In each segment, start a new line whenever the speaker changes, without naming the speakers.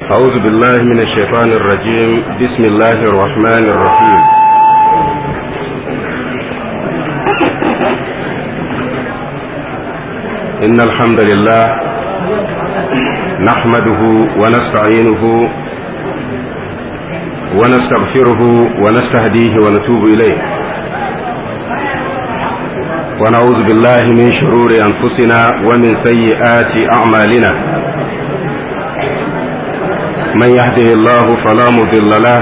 أعوذ بالله من الشيطان الرجيم بسم الله الرحمن الرحيم إن الحمد لله نحمده ونستعينه ونستغفره ونستهديه ونتوب إليه ونعوذ بالله من شرور أنفسنا ومن سيئات أعمالنا من يهده الله فلا مضل له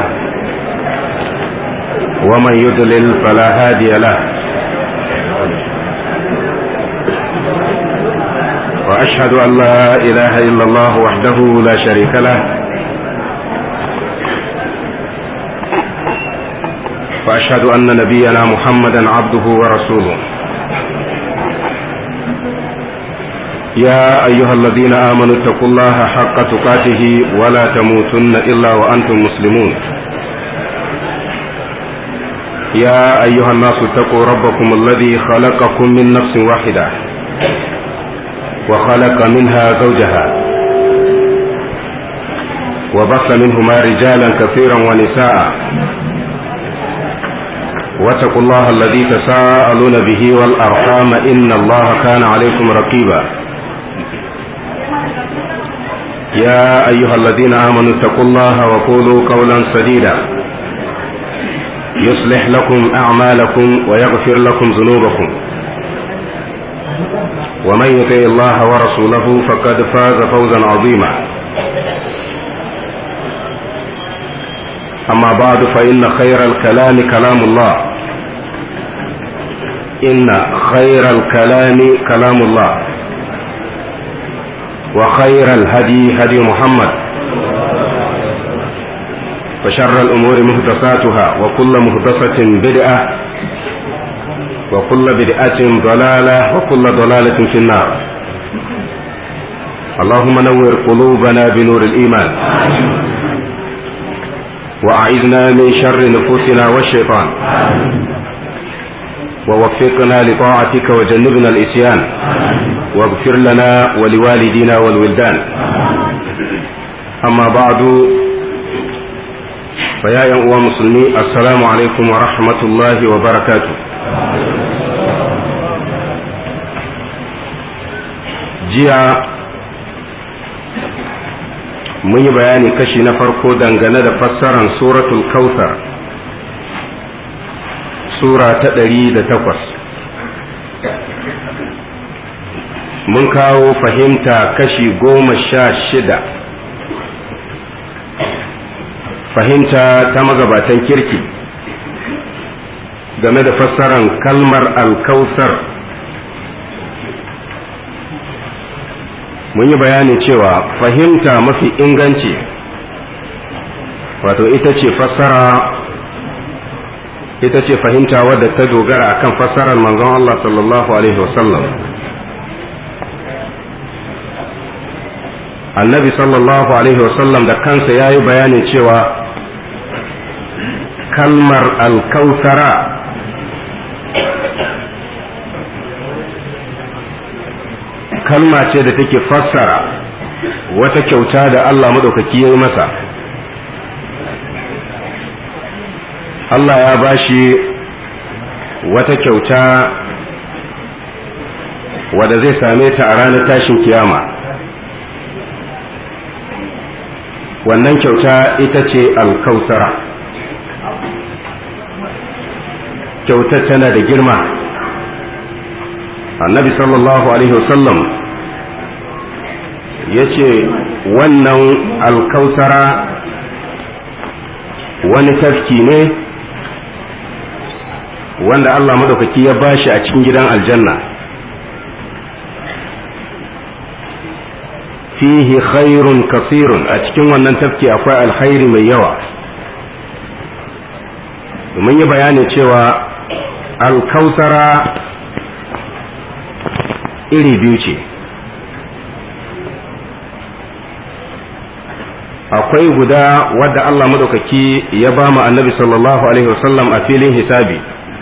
ومن يضلل فلا هادي له واشهد ان لا اله الا الله وحده لا شريك له واشهد ان نبينا محمدا عبده ورسوله يا أيها الذين آمنوا اتقوا الله حق تقاته ولا تموتن إلا وأنتم مسلمون يا أيها الناس اتقوا ربكم الذي خلقكم من نفس واحدة وخلق منها زوجها وبث منهما رجالا كثيرا ونساء واتقوا الله الذي تساءلون به والأرحام إن الله كان عليكم رقيبا يا أيها الذين آمنوا اتقوا الله وقولوا قولا سديدا يصلح لكم أعمالكم ويغفر لكم ذنوبكم ومن يطع الله ورسوله فقد فاز فوزا عظيما أما بعد فإن خير الكلام كلام الله إن خير الكلام كلام الله وخير الهدي هدي محمد وشر الأمور مهدساتها وكل مهدسة بدعة وكل بدعة ضلالة وكل ضلالة في النار اللهم نور قلوبنا بنور الإيمان وأعذنا من شر نفوسنا والشيطان ووفقنا لطاعتك وجنبنا الإسيان واغفر لنا ولوالدينا والولدان أما بعد فيا أيها مسلمي السلام عليكم ورحمة الله وبركاته jiya mun yi bayani kashi na farko dangane da fassaran suratul kautsar sura ta ɗari da takwas mun kawo fahimta kashi goma sha shida fahimta ta magabatan kirki game da fassaran kalmar alkausar mun yi bayani cewa fahimta mafi inganci wato ita ce fassara ita ce fahimta wadda ta dogara akan fassarar manzon Allah sallallahu alaihi wasallam annabi sallallahu alaihi wasallam da kansa ya yi bayanin cewa kalmar alkautara kalma ce da take fassara wata kyauta da Allah maɗaukaki ya yi masa Allah ya bashi wata kyauta wadda zai same ta a ranar tashin kiyama wannan kyauta ita ce alkausara kyautar tana da girma annabi sallallahu alaihi wasallam ya ce wannan alkausara wani tafki ne wanda Allah madaukaki ya bashi a cikin gidan aljanna fihi khairun kasirun a cikin wannan tafki akwai alkhairi mai yawa mun yi bayani cewa alkausara iri biyu ce akwai guda wadda Allah madaukaki ya ba mu annabi sallallahu alaihi wasallam a filin hisabi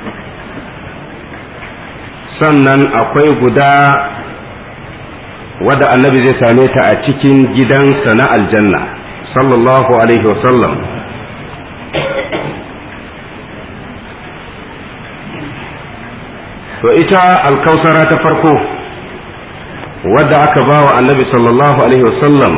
sannan akwai guda wadda annabi zai same ta a cikin gidansa na aljanna sallallahu alaihi wasallam to ita alkausara ta farko wadda aka ba wa annabi sallallahu alaihi wasallam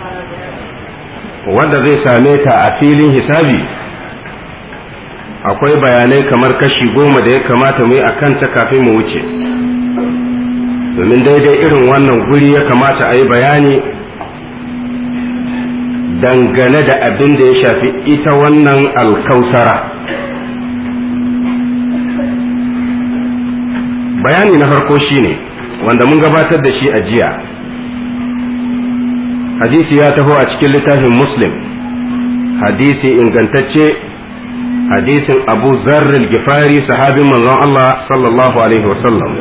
wadda zai same ta a filin hisabi akwai bayanai kamar kashi goma da ya kamata mu yi a kanta kafin mu wuce domin daidai irin wannan guri ya kamata a yi bayani dangane da abin da ya shafi ita wannan alkausara bayani na farko shine wanda mun gabatar da shi a jiya hadisi ya taho a cikin littafin muslim hadisi ingantacce hadisin abu zarril gifari sahabin manzon Allah sallallahu alaihi wasallam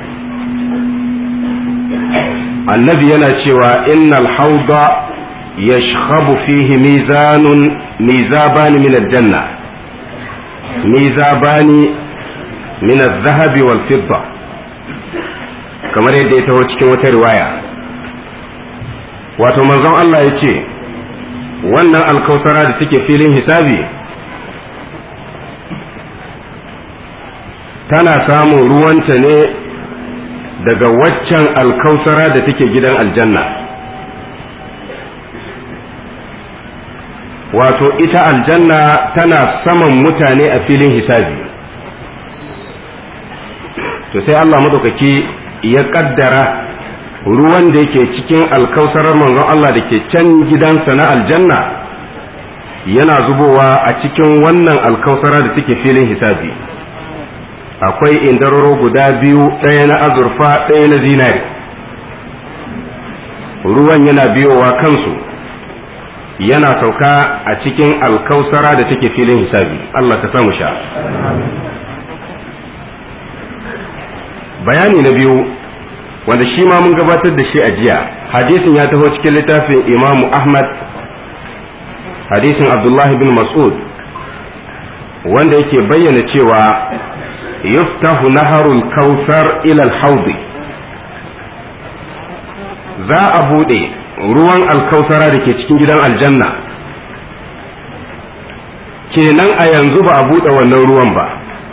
annabi yana cewa innal hauda yashkhabu fihi mizanun mizabani min aljanna mizabani min al-zahabi wal fidda kamar yadda ya taho cikin wata riwaya wato manzon Allah ya ce wannan alkausara da take filin hisabi tana samun ruwanta ne daga waccan alkausara da take gidan aljanna wato ita aljanna tana saman mutane a filin hisabi to sai Allah madaukaki ya kaddara ruwan da yake cikin alkausarar manzon Allah da ke can gidansa na aljanna yana zubowa a cikin wannan alkausara da take filin hisabi akwai indararo guda biyu ɗaya na azurfa ɗaya na zinari ruwan yana biyowa kansu yana sauka a cikin alkausara da take filin hisabi Allah ka samu sha bayani na biyu wanda shi ma mun gabatar da shi a jiya hadisin ya taho cikin littafin imamu ahmad hadisin abdullahi bin mas'ud wanda yake bayyana cewa yuftahu naharul kautsar ila al za a bude ruwan alkausara da ke cikin gidan aljanna kenan a yanzu ba a bude wannan ruwan ba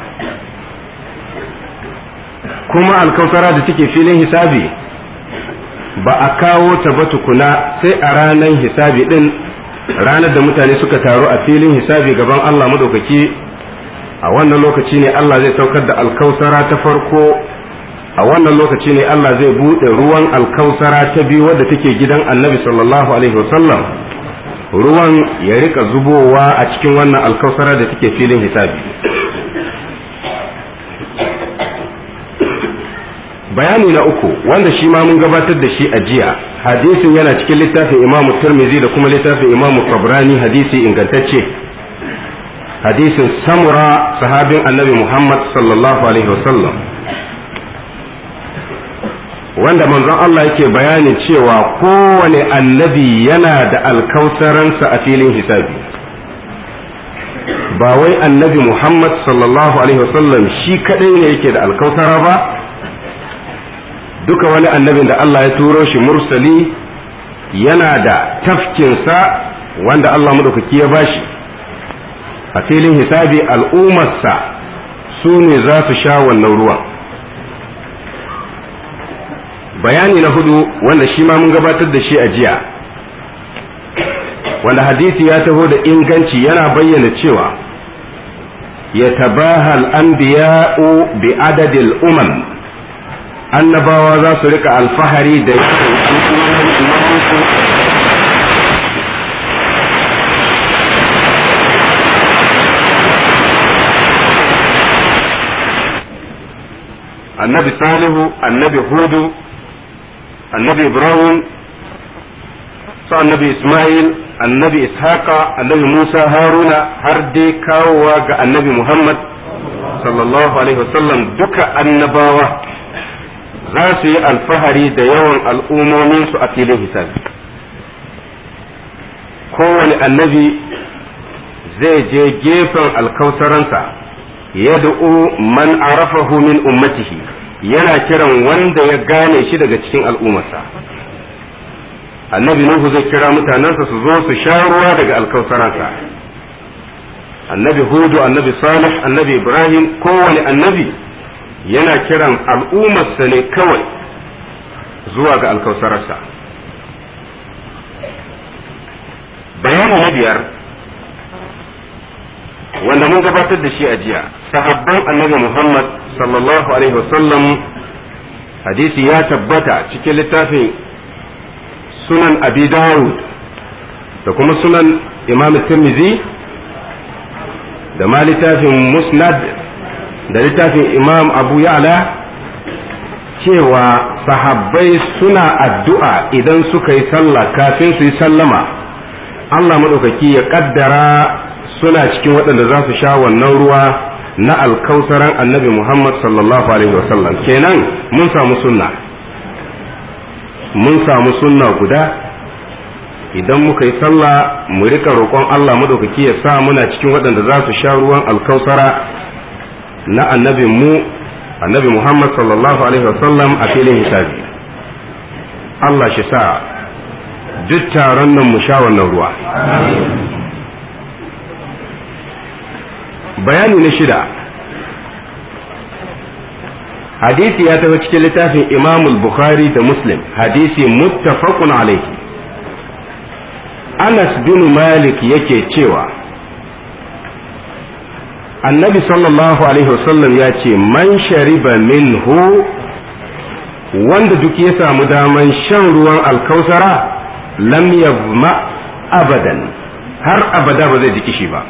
kuma alkausara da take filin hisabi ba a kawo ta ba tukuna sai a ranar hisabi din ranar da mutane suka taru a filin hisabi gaban Allah madaukaki a wannan lokaci ne Allah zai saukar da alkausara ta farko a wannan lokaci ne Allah zai buɗe ruwan alkausara ta biyu wadda take gidan annabi sallallahu alaihi wasallam ruwan ya rika zubowa a cikin wannan alkausara da take filin hisabi bayani na uku wanda shi ma mun gabatar da shi a jiya hadisin yana cikin littafin imamu turmizi da kuma littafin imamu tabrani hadisi ingantacce hadisin samura sahabin annabi muhammad sallallahu alaihi wasallam wanda manzon Allah yake bayani cewa kowane annabi yana da alkausaransa a filin hisabi ba wai annabi muhammad sallallahu alaihi wasallam shi kadai ne yake da alkausara ba duka wani annabin da Allah ya turo shi mursali yana da tafkinsa wanda Allah madaukaki ya bashi a filin hisabi al'ummarsa su ne za su sha wannan ruwan bayani na hudu wanda shi ma mun gabatar da shi a jiya wanda hadisi ya taho da inganci yana bayyana cewa ya tabahal anbiya'u bi adadil umam annabawa za su rika alfahari da annabi salihu annabi hudu annabi ibrahim su annabi ismail annabi ishaqa annabi musa haruna har dai kawowa ga annabi muhammad sallallahu alaihi wasallam duka annabawa za su yi alfahari da yawan al'ummominsu a filin hisabi kowane annabi zai je gefen alkausaransa yad'u man arafahu min ummatihi yana kiran wanda ya gane shi daga cikin al'ummarsa annabi nuhu zai kira mutanensa su zo su sha ruwa daga alkausaransa annabi hudu annabi salih annabi ibrahim kowane annabi yana kiran al'ummarsa ne kawai zuwa ga alkausararsa bayani na biyar wanda mun gabatar da shi a jiya sahabban annabi muhammad sallallahu alaihi wasallam hadisi ya tabbata cikin littafin sunan abi dawud da kuma sunan imam tirmidhi da ma littafin musnad da littafin imam abu ya'la cewa sahabbai suna addu'a idan suka yi sallah kafin su yi sallama Allah maɗaukaki ya ƙaddara suna cikin waɗanda za su sha wannan ruwa na alkausaran annabi Muhammad sallallahu alaihi wasallam kenan mun samu sunna mun samu sunna guda idan muka yi sallah mu rika roƙon Allah maɗaukaki ya sa muna cikin waɗanda za su sha ruwan alkausara na annabin mu annabi Muhammad sallallahu alaihi wasallam a filin hisabi Allah shi sa duk taron nan mu sha wannan ruwa bayani na shida hadisi ya tafi cikin littafin imamul bukhari da muslim hadisi muttafaqun alaihi anas bin malik yake cewa annabi sallallahu alaihi wasallam ya ce man shariba minhu wanda duk ya samu daman shan ruwan alkausara lam yabma abadan har abada ba zai ji kishi ba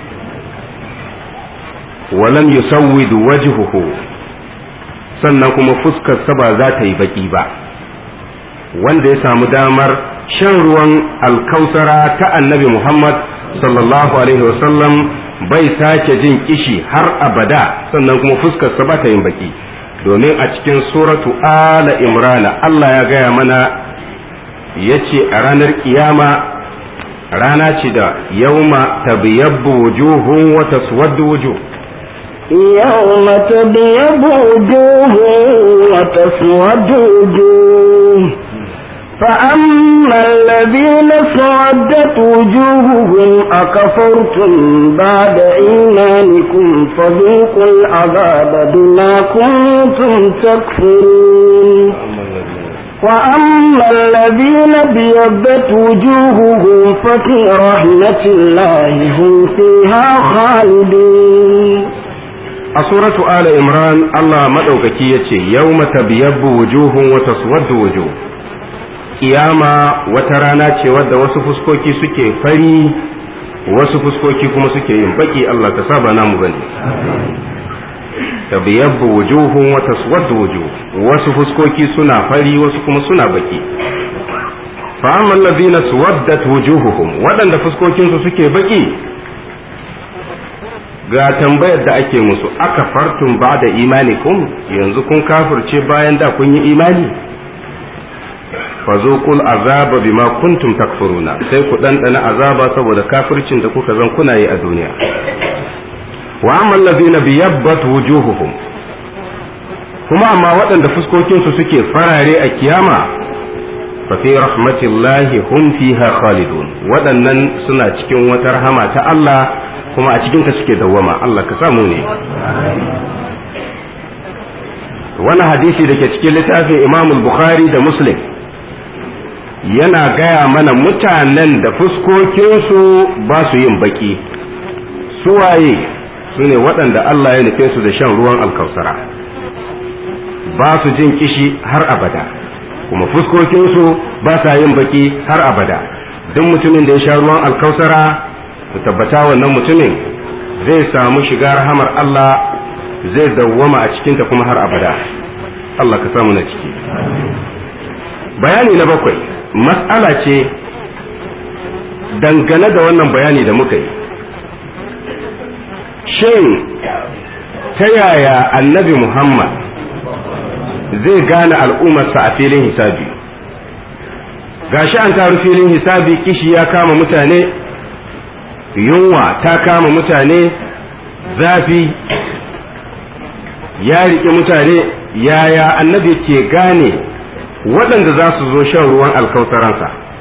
walam yusawwid wajhuhu sannan kuma fuskarsa ba za ta yi baki ba wanda ya samu damar shan ruwan alkausara ta annabi Muhammad sallallahu alaihi wasallam bai sake jin kishi har abada sannan kuma fuskarsa ba ta yin baki domin a cikin suratu ala imrana Allah ya gaya mana ya ce a ranar kiyama rana ce da yauma tabiyabbu wujuhun wa taswaddu wujuh
يوم تبيض وجوه وتسود وجوه فأما الذين سودت وجوههم أكفرتم بعد إيمانكم فذوقوا العذاب بما كنتم تكفرون وأما الذين بيضت وجوههم ففي رحمة الله هم فيها خالدون
a suratu ala imran Allah maɗaukaki ya ce yau tabiyabbu wujuhun wata suwaddu wujuh kiyama wata rana ce wadda wasu fuskoki suke fari wasu fuskoki kuma suke yin baki Allah ka saba namu bane tabiyabbu wujuhun wata suwaddu wujuh wasu fuskoki suna fari wasu kuma suna baki fa amma allazina suwaddat wujuhuhum waɗanda fuskokinsu suke baki ga tambayar da ake musu aka fartun ba da imanikum yanzu kun kafirce bayan da kun yi imani fazuqul azaba bima kuntum takfuruna sai ku ɗanɗana azaba saboda kafircin da kuka zan kuna yi a duniya wa amma allazina biyabbat wujuhuhum kuma amma waɗanda fuskokinsu suke farare a kiyama fa fi rahmatillahi hum fiha khalidun waɗannan suna cikin wata rahama ta Allah kuma a cikinta suke dawwama Allah ka samu ne wani hadisi da ke cikin littafin imam bukhari da muslim yana gaya mana mutanen da fuskokinsu ba su yin baki suwaye su ne waɗanda Allah ya nufe su da shan ruwan alkausara ba su jin kishi har abada kuma fuskokinsu ba sa yin baki har abada duk mutumin da ya sha ruwan alkausara ku tabbata wannan mutumin zai samu shiga rahamar Allah zai dawwama a cikinta kuma har abada Allah ka samu na ciki bayani na bakwai mas'ala ce dangane da wannan bayani da muka yi shin ta yaya annabi Muhammad zai gane al'ummarsa a filin hisabi gashi an taru filin hisabi kishi ya kama mutane yunwa ta kama mutane zafi ya riƙe mutane yaya annabi ke gane waɗanda za su zo shan ruwan alkautaransa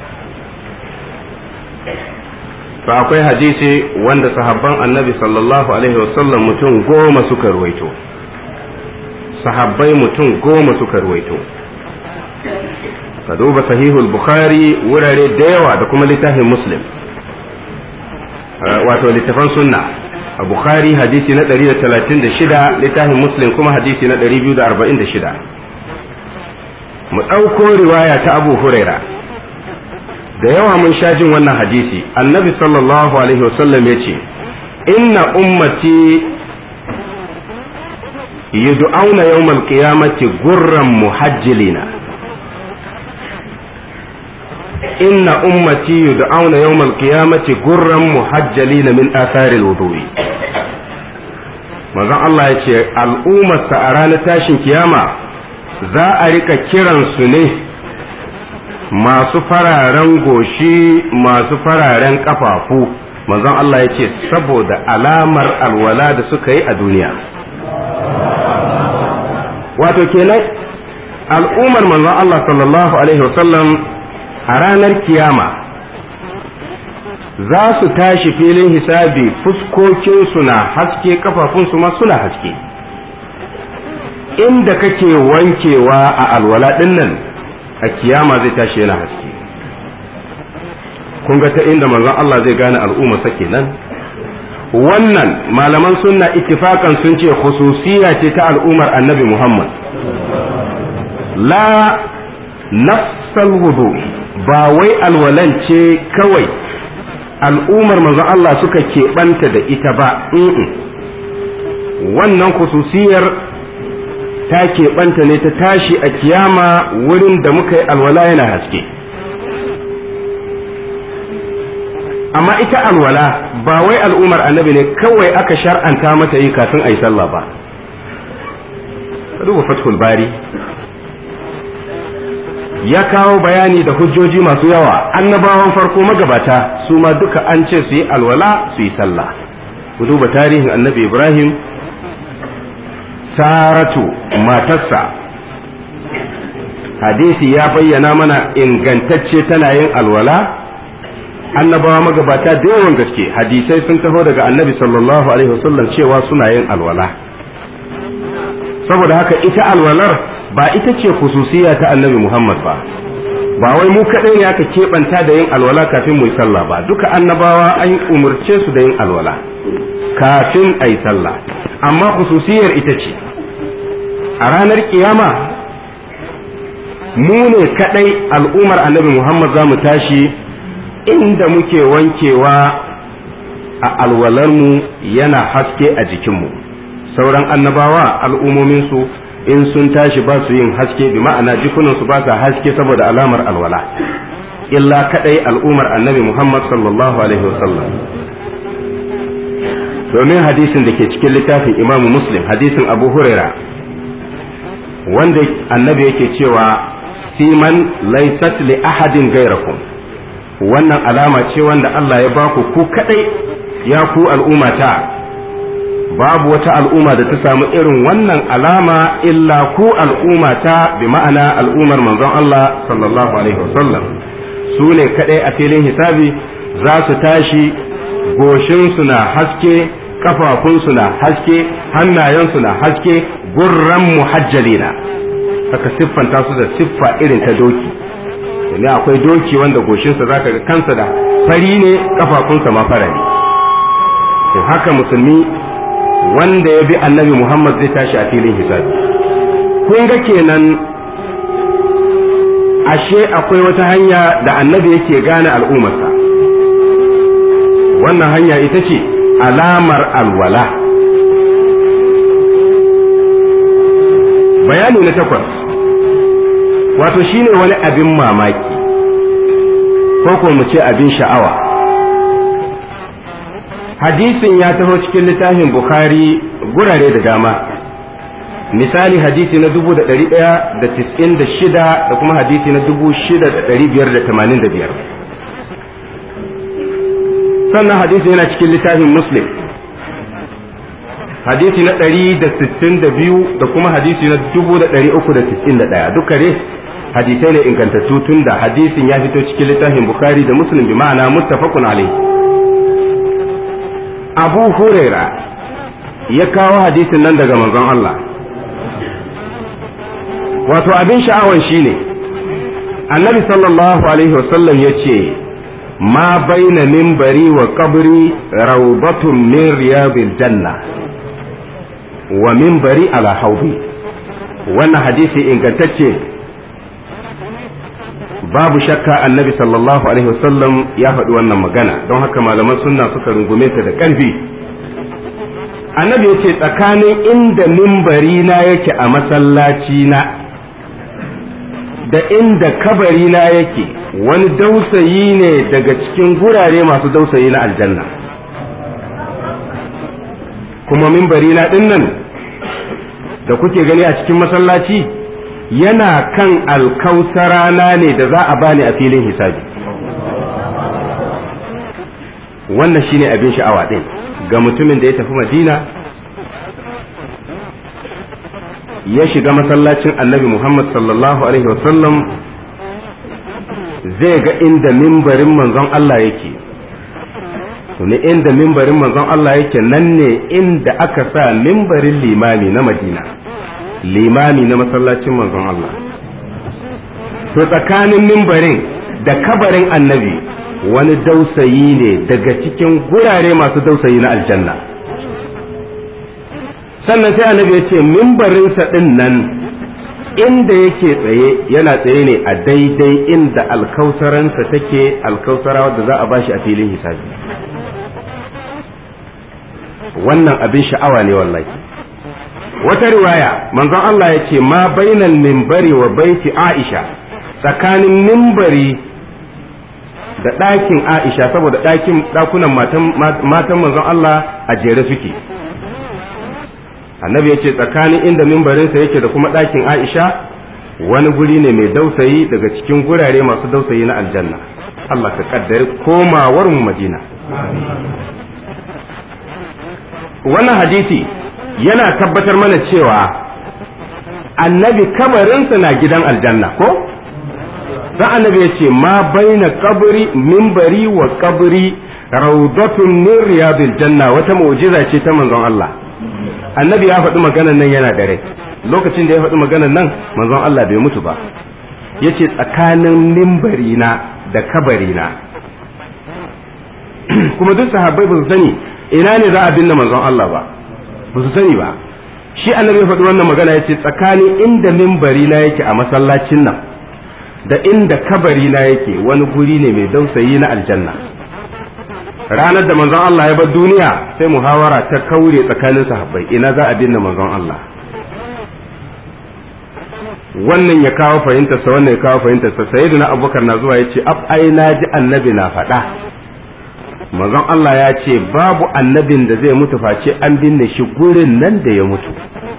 to akwai hadisi wanda sahabban annabi sallallahu alaihi wasallam mutum goma suka ruwaito sahabbai mutum goma suka ruwaito ka duba sahihul bukhari wurare da yawa da kuma littafin muslim wato littafan sunna a bukhari hadisi na 136 littafin muslim kuma hadisi na 246 mu ɗauko riwaya ta abu huraira da yawa mun sha jin wannan hadisi annabi sallallahu alaihi wasallam ya ce inna ummati yud'auna yawmal qiyamati gurran muhajjilina inna ummati yud'auna yawmal qiyamati gurran muhajjalina min athari alwudu'i manzon Allah ya ce al'ummarsa a ranar tashin kiyama za a rika kiransu ne masu fararen goshi masu fararen kafafu manzon Allah ya ce saboda alamar alwala da suka yi a duniya wato kenan al'ummar manzon Allah sallallahu alaihi wasallam a ranar kiyama za su tashi filin hisabi fuskokinsu na haske kafafunsu ma suna haske inda kake wankewa a alwala dinnan a kiyama zai tashi yana haske kun ga ta inda manzon Allah zai gane al'umma sake nan wannan malaman sunna ittifakan sun ce khususiya ce ta al'ummar annabi Muhammad la nafsal wudu ba wai alwalan ce kawai al'ummar manzon Allah suka keɓanta da ita ba wannan khususiyar ta keɓanta ne ta tashi a kiyama wurin da muka yi alwala yana haske amma ita alwala ba wai al'ummar annabi ne kawai aka shar'anta mata yi kafin a yi sallah ba duba fathul bari ya kawo bayani da hujjoji masu yawa annabawan farko magabata su ma duka an ce su yi alwala su yi sallah ku duba tarihin annabi ibrahim saratu matarsa hadisi ya bayyana mana ingantacce tana yin alwala annabawa magabata da yawan gaske hadisai sun taho daga annabi sallallahu alaihi wasallam cewa suna yin alwala saboda haka ita alwalar ba ita ce khususiya ta annabi muhammad ba ba wai mu kaɗai ne aka keɓanta da yin alwala kafin mu yi sallah ba duka annabawa an umarce su da yin alwala kafin a yi sallah amma khususiyar ita ce a ranar kiyama mu ne kadai al'ummar annabi Muhammad za mu tashi inda muke wankewa a alwalarmu yana haske a jikinmu sauran annabawa al'ummominsu in sun tashi ba su yin haske bi ma'ana jikunansu ba sa haske saboda alamar alwala illa kadai al'ummar annabi Muhammad sallallahu alaihi wasallam domin hadisin da ke cikin littafin imamu muslim hadisin abu huraira wanda annabi yake cewa siman laysat li ahadin gairakum wannan alama ce wanda Allah ya baku ku kadai ya ku al'ummata babu wata al'umma da ta samu irin wannan alama illa ku al'ummata bi ma'ana al'ummar manzon Allah sallallahu alaihi wasallam su ne kadai a filin hisabi za su tashi goshinsu na haske kafafunsu na haske hannayensu na haske gurran muhajjalina aka siffanta su da siffa irin ta doki domin akwai doki wanda goshinsa za ka ga kansa da fari ne kafafunsa ma fara ne to haka musulmi wanda ya bi annabi muhammad zai tashi a filin hisabi kun ga kenan ashe akwai wata hanya da annabi yake gane al'ummarsa wannan hanya ita ce alamar alwala bayani na takwas wato shine wani abin mamaki ko ko mu ce abin sha'awa hadisin ya taho cikin littafin bukhari gurare da dama misali hadisi na dubu da ɗari ɗaya da tis'in da shida da kuma hadisi na dubu shida da ɗari biyar da tamanin da biyar sannan hadisi yana cikin littafin muslim hadisi na ɗari da sittin da biyu da kuma hadisi na dubu da ɗari uku da tis'in da ɗaya duka dai hadisai ne ingantattu tun da hadisin ya fito cikin littafin bukhari da muslim bi ma'ana muttafaqun alaihi abu huraira ya kawo hadisin nan daga manzon Allah wato abin sha'awan shine annabi sallallahu alaihi wasallam ya ce ma baina minbari wa qabri rawdatun min riyadil janna wa minbari ala haudi wannan hadisi ingantacce babu shakka annabi sallallahu alaihi wasallam ya faɗi wannan magana don haka malaman sunna suka rungume ta da ƙarfi annabi ya ce tsakanin inda mimbari na yake a masallaci na da inda kabari na yake wani dausayi ne daga cikin gurare masu dausayi na aljanna kuma mimbari na dinnan da kuke gani a cikin masallaci yana kan alkausarana ne da za a bani a filin hisabi wannan shine abin sha'awa din ga mutumin da ya tafi madina ya shiga masallacin annabi muhammad sallallahu alaihi wasallam zai ga inda mimbarin manzon Allah yake ne inda mimbarin manzon Allah yake nan ne inda aka sa mimbarin limami na madina limami na masallacin manzon Allah to tsakanin mimbarin da kabarin annabi wani dausayi ne daga cikin gurare masu dausayi na aljanna sannan sai annabi ya ce mimbarinsa ɗin nan inda yake tsaye yana tsaye ne a daidai inda alkausaransa take alkausara wadda za a bashi a filin hisabi wannan abin sha'awa ne wallahi wata riwaya manzon Allah ya ce ma bainal mimbari wa baiti Aisha tsakanin mimbari da ɗakin Aisha saboda ɗakin ɗakunan matan manzon Allah a jere suke annabi ya ce tsakanin inda mimbarinsa yake da kuma ɗakin Aisha wani guri ne mai dausayi daga cikin gurare masu dausayi na aljanna Allah ka kaddari komawar mu Madina wannan hadisi yana tabbatar mana cewa annabi kabarinsa na gidan aljanna ko dan annabi ya ce ma baina kabri mimbari wa kabri raudatun min riyadil janna wata mu'jiza ce ta manzon Allah annabi ya faɗi maganan nan yana da rai lokacin da ya faɗi maganan nan manzon Allah bai mutu ba yace tsakanin mimbari na da kabari na kuma duk sahabbai ba su sani ina ne za a binne manzon Allah ba ba su sani ba shi annabi ya faɗi wannan magana yace tsakanin inda mimbari na yake a masallacin nan da inda kabari na yake wani guri ne mai dausayi na aljanna ranar da manzon Allah ya bar duniya sai muhawara ta kaure tsakanin sahabbai ina za a binne manzon Allah wannan ya kawo fahimtarsa wannan ya kawo fahimtarsa sayyidina abubakar na zuwa ya ce ab ai na ji annabi na faɗa manzon Allah ya ce babu annabin da zai mutu face an binne shi gurin nan da ya mutu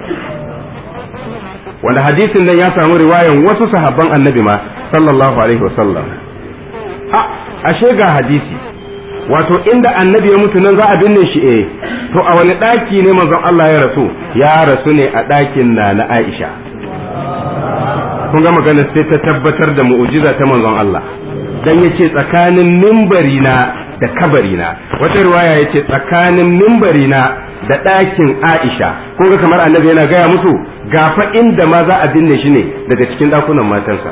wanda hadisin nan ya samu riwayan wasu sahabban annabi ma sallallahu alaihi wasallam a ashe ga hadisi wato inda annabi ya mutu nan za a binne shi eh to a wani ɗaki ne manzon Allah ya rasu ya rasu ne a ɗakin na na Aisha kun ga magana sai ta tabbatar da mu'jiza ta manzon Allah dan yace tsakanin mimbari na da kabari na wata riwaya yace tsakanin mimbari na da ɗakin Aisha kun ga kamar annabi yana gaya musu gafa inda ma za a binne shi ne daga cikin ɗakunan matansa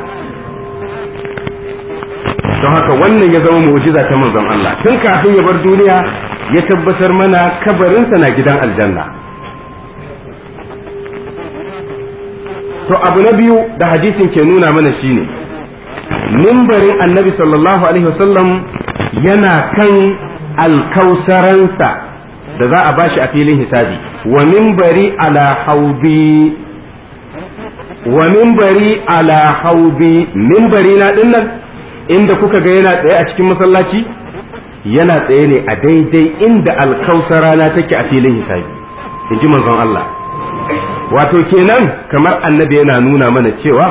don haka wannan ya zama mu'jiza ta manzon Allah tun kafin ya bar duniya ya tabbatar mana kabarinsa na gidan aljanna to abu na biyu da hadisin ke nuna mana shine mimbarin annabi sallallahu alaihi wasallam yana kan alkausaransa da za a bashi a filin hisabi wa mimbari ala haudi wa mimbari ala haudi mimbari na dinnan inda kuka ga yana tsaye a cikin masallaci yana tsaye ne a daidai inda alkausara na take a filin hisabi in ji manzon Allah wato kenan kamar annabi yana nuna mana cewa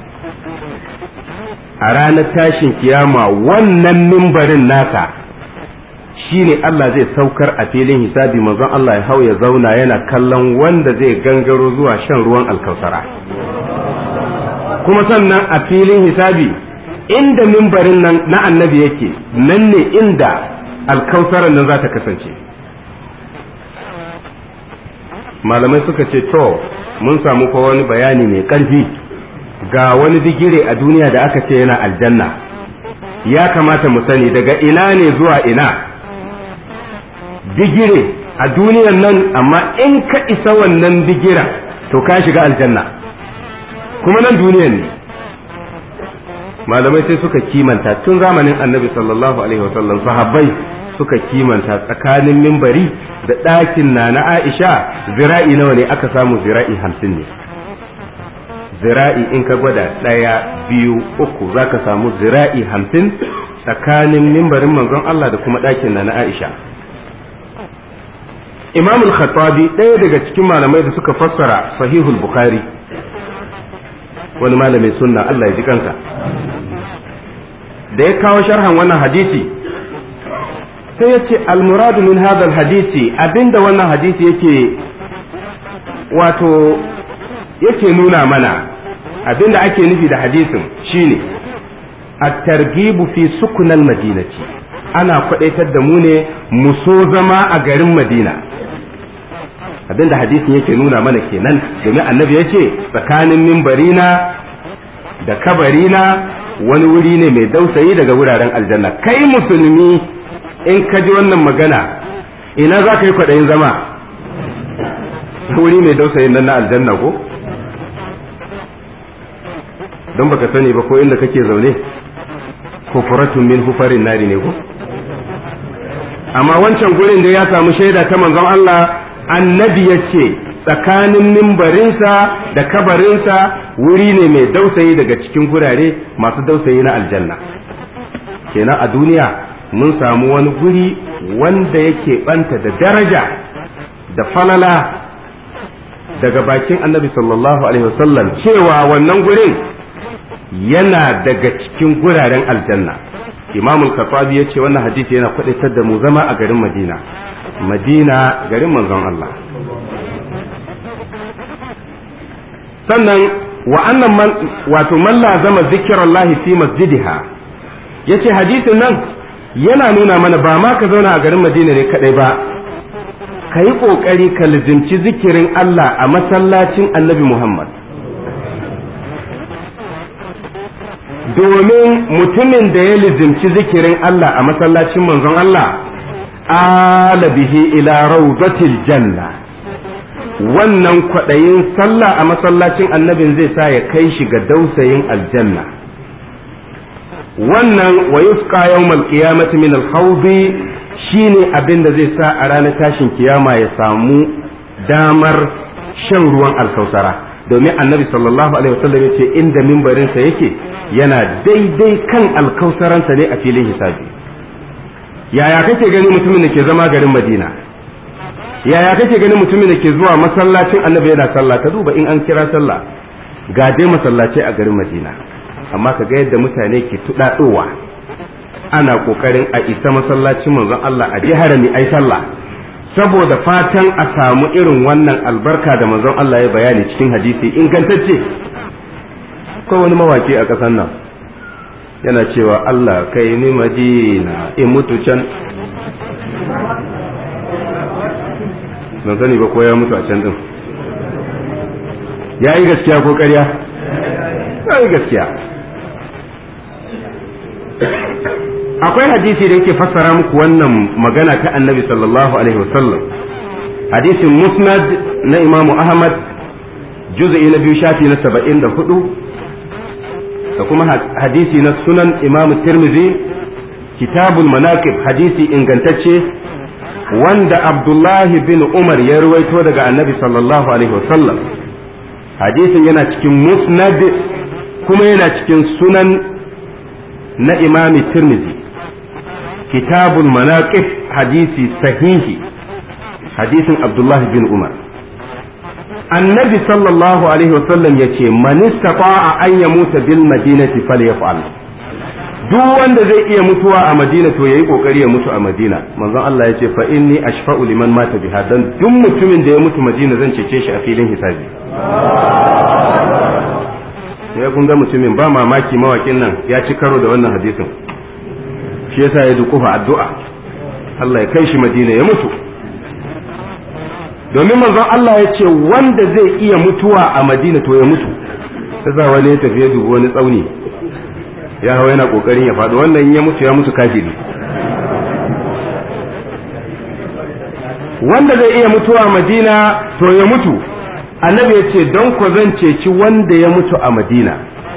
a ranar tashin kiyama wannan mimbarin naka shine Allah zai saukar a filin hisabi manzon Allah ya hau ya zauna yana kallon wanda zai gangaro zuwa shan ruwan alkausara kuma sannan a filin hisabi inda mimbarin nan na annabi yake nan ne inda alkausaran nan za ta kasance malamai suka ce to mun samu fa wani bayani mai ƙarfi ga wani digire a duniya da aka ce yana aljanna ya kamata mu sani daga ina ne zuwa ina digire a duniyan nan amma in ka isa wannan digiran to ka shiga aljanna kuma nan duniyan ne malamai sai suka kimanta tun zamanin annabi sallallahu alaihi wasallam sahabbai suka kimanta tsakanin mimbari da ɗakin na na aisha zira'i nawa ne aka samu zira'i hamsin ne zira'i in ka gwada ɗaya biyu uku za ka samu zira'i hamsin tsakanin mimbarin manzon Allah da kuma ɗakin na na aisha imam al-khattabi ɗaya daga cikin malamai da suka fassara sahihul bukhari wani malamin sunna Allah ya ji kansa da ya kawo sharhan wannan hadisi sai ya ce almuradu min hadal hadisi abinda wannan hadisi yake wato yake nuna mana abinda ake nufi da hadisin shine at-targhibu fi sukunal madinati ana kwadaitar da mu ne mu so zama a garin madina abinda hadisin yake nuna mana kenan domin annabi ya ce tsakanin mimbarina da kabarina wani wuri ne mai dausayi daga wuraren aljanna kai musulmi in ka ji wannan magana ina za ka yi kwaɗayin zama wuri mai dausayin nan na aljanna ko don baka sani ba ko inda kake zaune ko furatun min hufarin nari ne ko amma wancan gurin da ya samu shaida ta manzon Allah annabi ya ce tsakanin mimbarinsa da kabarinsa wuri ne mai dausayi daga cikin gurare masu dausayi na aljanna kenan a duniya mun samu wani guri wanda yake banta da daraja da falala daga bakin annabi sallallahu alaihi wasallam cewa wannan gurin yana daga cikin guraren aljanna imamul kafabi ya ce wannan hadisi yana kwadaitar da mu zama a garin madina madina garin manzon Allah sannan wa annan man wato man lazama zikirallahi fi masjidiha yace hadisin nan yana nuna mana ba ma ka zauna a garin madina ne kadai ba ka yi ƙoƙari ka lizimci zikirin Allah a masallacin annabi Muhammad domin mutumin da ya lizimci zikirin Allah a masallacin manzon Allah ala bihi ila rawdatil janna wannan kwaɗayin sallah a masallacin annabin zai sa ya kai shi ga dausayin aljanna wannan wa yusqa yawmal qiyamati min al-hawdi shine abin da zai sa a ranar tashin kiyama ya samu damar shan ruwan alkausara domin annabi sallallahu alaihi wasallam ya ce inda mimbarinsa yake yana daidai kan alkausaransa ne a filin hisabi yaya kake gani mutumin da ke zama garin madina yaya kake gani mutumin da ke zuwa masallacin annabi yana sallah ka duba in an kira sallah ga dai masallaci a garin madina amma ka ga yadda mutane ke tuɗaɗowa ana kokarin a isa masallacin manzon Allah a je harami ai sallah saboda fatan a samu irin wannan albarka da manzon Allah ya bayani cikin hadisi ingantacce ko wani mawaki a ƙasar nan yana cewa Allah kai ni madina in mutu can ban sani ba ko ya mutu a can din ya yi gaskiya ko ƙarya ya yi gaskiya akwai hadisi da yake fassara muku wannan magana ta annabi sallallahu alaihi wasallam hadisin musnad na imamu ahmad juz'i na biyu shafi na saba'in da hudu da kuma hadisi na sunan imamu tirmizi kitabul manaqib hadisi ingantacce wanda abdullahi bin umar ya ruwaito daga annabi sallallahu alaihi wasallam hadisin yana cikin musnad kuma yana cikin sunan na imami tirmizi kitabul manaqib hadisi sahihi hadisin abdullahi bin umar annabi sallallahu alaihi wasallam ya ce man istata'a an yamuta bil madinati falyaf'al duk wanda zai iya mutuwa a madina to yayi kokari ya mutu a madina manzon Allah ya ce fa inni ashfa'u liman mata biha dan duk mutumin da ya mutu madina zan cece shi a filin hisabi ya kun ga mutumin ba mamaki mawakin nan ya ci karo da wannan hadisin shi yasa ya dukufa addu'a Allah ya kai shi madina ya mutu domin manzon Allah ya ce wanda zai iya mutuwa a madina to ya mutu ta za wani ya tafi ya dubi wani tsauni ya hawa yana kokarin ya faɗo wannan ya mutu ya mutu kafiri wanda zai iya mutuwa a madina to ya mutu annabi ya ce don ku zan ceci wanda ya mutu a madina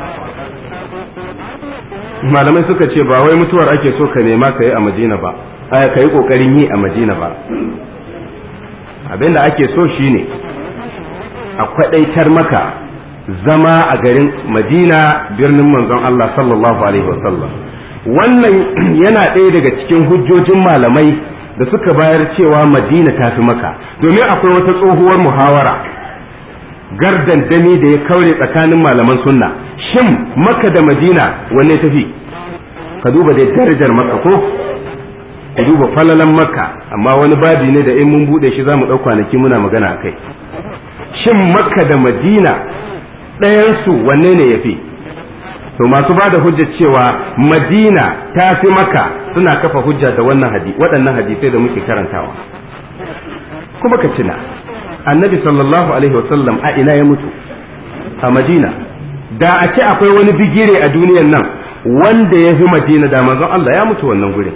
malamai suka ce ba wai mutuwar ake so ka nema ka yi a madina ba ka yi kokarin yi a madina ba abinda ake so shine a kwadaitar maka zama a garin madina birnin manzon Allah sallallahu alaihi wasallam wannan yana ɗaya daga cikin hujjojin malamai da suka bayar cewa madina ta fi maka domin akwai wata tsohuwar muhawara gardan dami da ya kaure tsakanin malaman sunna shin maka da madina wanne tafi ka duba da darajar maka ko ka duba falalan maka amma wani babi ne da in mun bude shi za mu ɗau kwanaki muna magana a kai shin makka da madina ɗayansu wanne ne ya fi to masu ba da hujjar cewa madina ta fi maka suna kafa hujja da wannan hadi waɗannan hadisai da muke karantawa kuma ka tuna annabi sallallahu alaihi wasallam a ina ya mutu a madina da a ce akwai wani bigire a duniyan nan wanda ya fi madina da manzon Allah ya mutu wannan gurin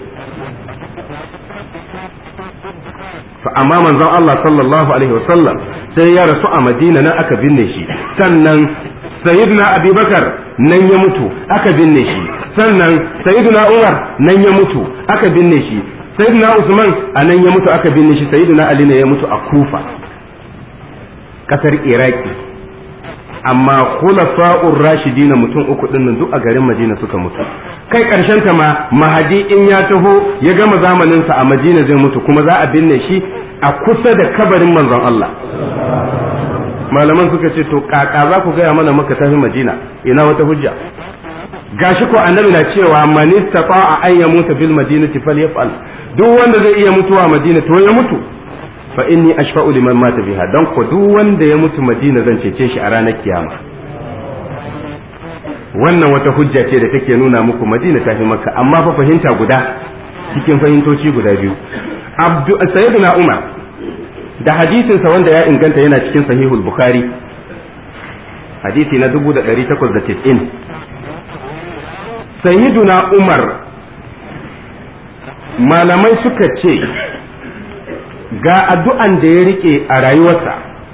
to amma manzon Allah sallallahu alaihi wasallam sai ya rasu a Madina nan aka binne shi sannan sayyidina Abubakar nan ya mutu aka binne shi sannan sayyidina Umar nan ya mutu aka binne shi sayyidina Usman a nan ya mutu aka binne shi sayyidina Ali ne ya mutu a Kufa kasar Iraki amma khulafa'ur rashidin mutum uku din nan duk a garin Madina suka mutu kai karshen ta ma mahadi in ya taho ya gama zamanin sa a Madina zai mutu kuma za a binne shi a kusa da kabarin manzon Allah malaman suka ce to kaka za ku gaya mana maka tafi Madina ina wata hujja gashi ko annabi na cewa man istata'a an yamuta bil madinati falyaf'al duk wanda zai iya mutuwa a Madina to ya mutu fa inni ashfa'u liman mata biha dan ko duk wanda ya mutu Madina zan cece shi a ranar kiyama wannan wata hujja ce da take nuna muku Madina ta fi Makka amma fa fahimta guda cikin fahimtoci guda biyu Abdu Sayyidina Umar da hadisin sa wanda ya inganta yana cikin Sahihul Bukhari hadisi na 1890 Sayyidina Umar malamai suka ce ga addu'an da ya rike a rayuwarsa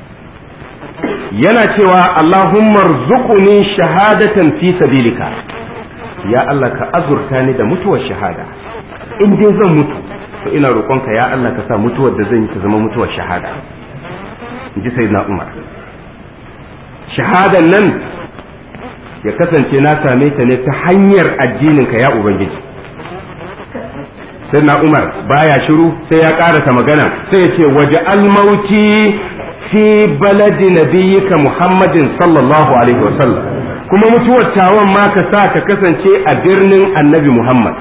yana cewa Allahumma rzuquni shahadatan fi sabilika ya Allah ka azurta ni da mutuwar shahada in dai zan mutu to ina roƙonka ya Allah ka sa mutuwar da zan yi ta zama mutuwar shahada in ji sayyidina Umar shahadan nan ya kasance na same ta ne ta hanyar addininka ya ubangiji sai na umar baya shiru sai ya karasa magana sai ya ce waje almauti fi baladi nabiyyika muhammadin sallallahu alaihi wasallam kuma mutuwar tawon ma ka sa ka kasance a birnin annabi muhammad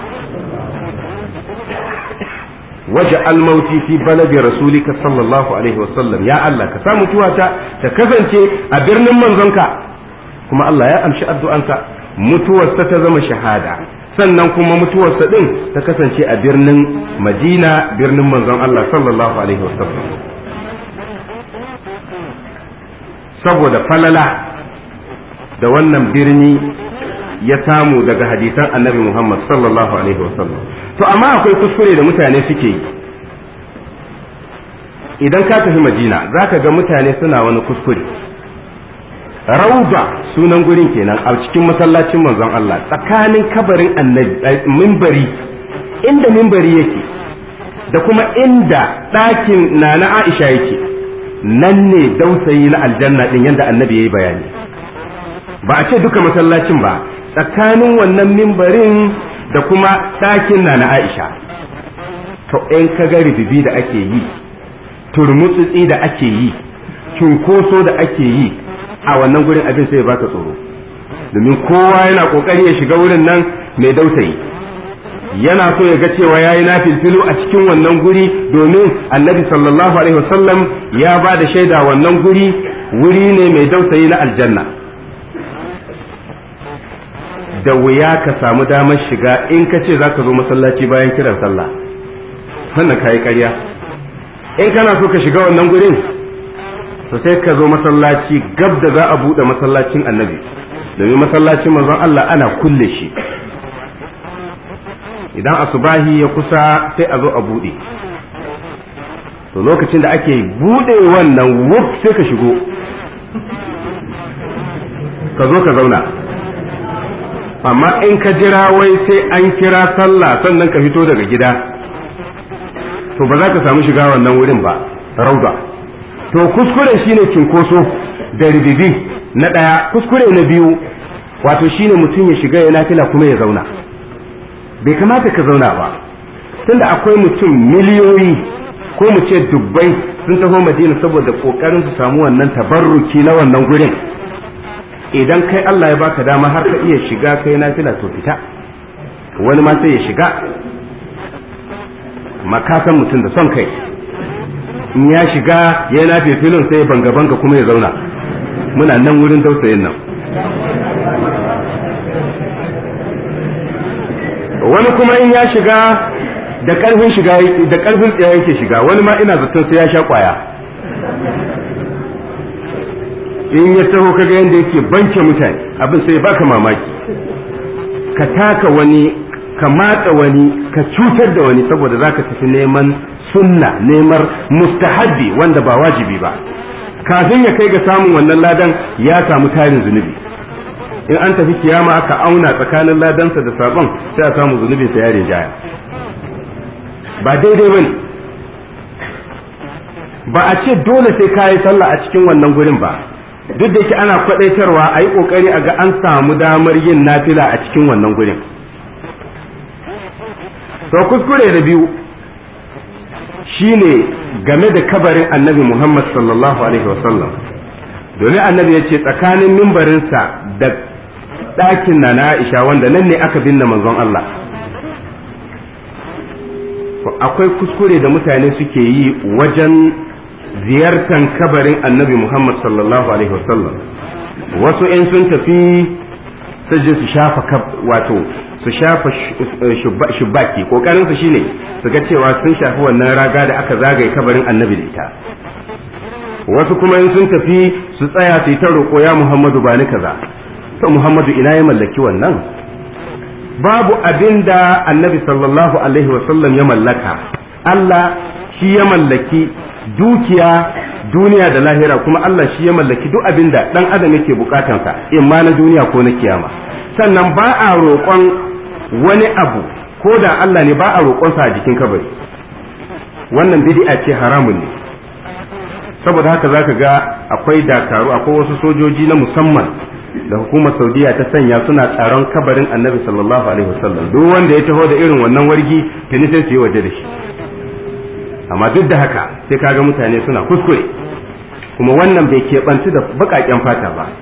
waje almauti fi baladi rasulika sallallahu alaihi wasallam ya Allah ka sa mutuwata ta kasance a birnin manzonka kuma Allah ya amshi addu'anka mutuwarsa ta zama shahada sannan kuma mutuwarsa din ta kasance a birnin madina birnin manzon Allah sallallahu alaihi wasallam saboda falala da wannan birni ya samu daga hadisan annabi Muhammad sallallahu alaihi wasallam to amma akwai kuskure da mutane suke yi idan ka tafi madina za ka ga mutane suna wani kuskure rauda sunan gurin kenan a cikin masallacin manzon Allah tsakanin kabarin annabi mimbari inda mimbari yake da kuma inda ɗakin na na Aisha yake nan ne dausayi na aljanna din yadda annabi ya yi bayani ba a ce duka masallacin ba tsakanin wannan mimbarin da kuma ɗakin na na Aisha to in ka ga ribibi da ake yi turmutsutsi da ake yi cunkoso da ake yi a wannan gurin abin sai baka tsoro domin kowa yana kokari ya shiga wurin nan mai dautayi yana so ya ga cewa ya yi nafilfilu a cikin wannan guri domin annabi sallallahu alaihi wasallam ya ba da shaida wannan guri wuri ne mai dautayi na aljanna da wuya ka samu damar shiga in ka ce za ka zo masallaci bayan kiran sallah sannan ka yi ƙarya in kana so ka shiga wannan gurin to sai ka zo masallaci gab da za a buɗe masallacin annabi domin masallacin manzon Allah ana kulle shi idan asubahi ya kusa sai a zo a buɗe to lokacin da ake buɗe wannan wuf sai ka shigo ka zo ka zauna amma in ka jira wai sai an kira sallah sannan ka fito daga gida to ba za ka samu shiga wannan wurin ba rauda to kuskure shine cinkoso da ribibi na ɗaya kuskure na biyu wato shine mutum ya shiga ya nafila kuma ya zauna bai kamata ka zauna ba tunda akwai mutum miliyoyi ko mu ce dubbai sun taho madina saboda kokarin su samu wannan tabarruki na wannan gurin idan kai Allah ya baka dama har ka iya shiga kai nafila to fita wani ma sai ya shiga makasan mutum da son kai in ya shiga ya nafe filin sai banga banga kuma ya zauna muna nan wurin dausayin nan wani kuma in ya shiga da karfin shiga da karfin tsaya yake shiga wani ma ina zaton sai ya sha kwaya in ya taho kaga yadda yake banke mutane abin sai baka mamaki ka taka wani ka matsa wani ka cutar da wani saboda zaka tafi neman sunna neman mustahabbi wanda ba wajibi ba kafin ya kai ga samun wannan ladan ya samu tarin zunubi in an tafi kiyama aka auna tsakanin ladansa da sabon sai a samu zunubinsa ya rinjaya ba daidai ba ne ba a ce dole sai ka yi sallah a cikin wannan gurin ba duk da yake ana kwadaitarwa a yi kokari a ga an samu damar yin nafila a cikin wannan gurin to kuskure da biyu shine game da kabarin annabi muhammad sallallahu alaihi wasallam domin annabi ya ce tsakanin mimbarinsa da ɗakin na na aisha wanda nan ne aka binne manzon Allah akwai kuskure da mutane suke yi wajen ziyartar kabarin annabi Muhammad sallallahu alaihi wasallam wasu in sun tafi je su shafa wato su shafa shubaki kokarin su shine su ga cewa sun shafi wannan raga da aka zagaye kabarin annabi da ita wasu kuma in sun tafi su tsaya su yi ta roƙo ya Muhammadu ba ni kaza to Muhammadu ina ya mallaki wannan babu abin da annabi sallallahu alaihi wasallam ya mallaka Allah shi ya mallaki dukiya duniya da lahira kuma Allah shi ya mallaki duk abin da dan adam yake bukatansa in ma na duniya ko na kiyama sannan ba a roƙon wani abu ko da Allah ne ba a roƙonsa a jikin kabari wannan bid'a ce haramun ne saboda haka zaka ga akwai dakaru akwai wasu sojoji na musamman da hukumar saudiya ta sanya suna tsaron kabarin annabi sallallahu alaihi wasallam duk wanda ya taho da irin wannan wargi tuni sai su yi waje da shi amma duk da haka sai kaga mutane suna kuskure kuma wannan bai keɓanci da baƙaƙen fata ba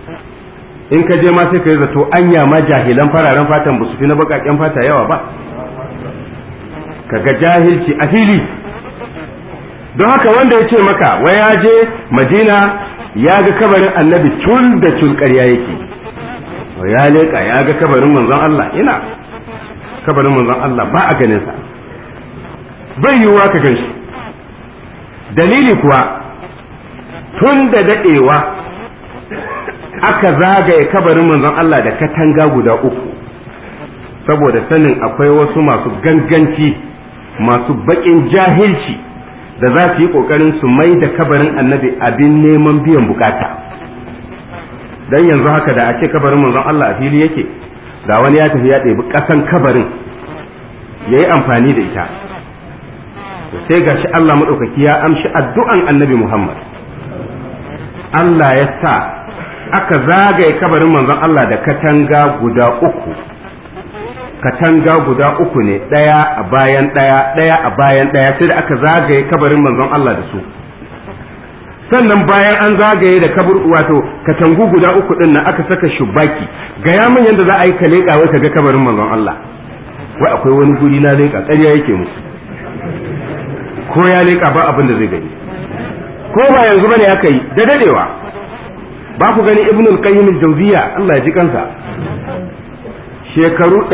in ka je ma sai ka yi zato anya ma jahilan fararen fatan ba su fi na baƙaƙen fata yawa ba kaga jahilci a fili don haka wanda ya ce maka wai ya je madina ya ga kabarin annabi cul da cul ƙarya yake ya leƙa ya ga kabarin manzon Allah ina kabarin manzon Allah ba a ganin sa bai yiwuwa ka gan shi dalili kuwa tun da daɗewa aka zagaye kabarin manzon Allah da katanga guda uku saboda sanin akwai wasu masu ganganci masu baƙin jahilci da za su yi ƙoƙarin su mai da kabarin annabi abin neman biyan bukata dan yanzu haka da a ce kabarin manzon Allah a fili yake da wani ya tafi ya ɗebi ƙasan kabarin ya yi amfani da ita sai ga shi Allah maɗaukaki ya amshi addu'an annabi Muhammad Allah ya sa aka zagaye kabarin manzon Allah da katanga guda uku katanga guda uku ne ɗaya a bayan ɗaya ɗaya a bayan ɗaya sai da aka zagaye kabarin manzon Allah da su sannan bayan an zagaye da kabur wato katangu guda uku ɗin nan aka saka shubaki gaya min yadda za a yi ka leƙa wai ka ga kabarin manzon Allah wai akwai wani guri na leƙa ƙarya yake musu ko ya leƙa ba abin da zai gani ko ba yanzu bane aka yi da dadewa ba ku gani ibnul qayyim al-jawziya Allah ya ji kansa shekaru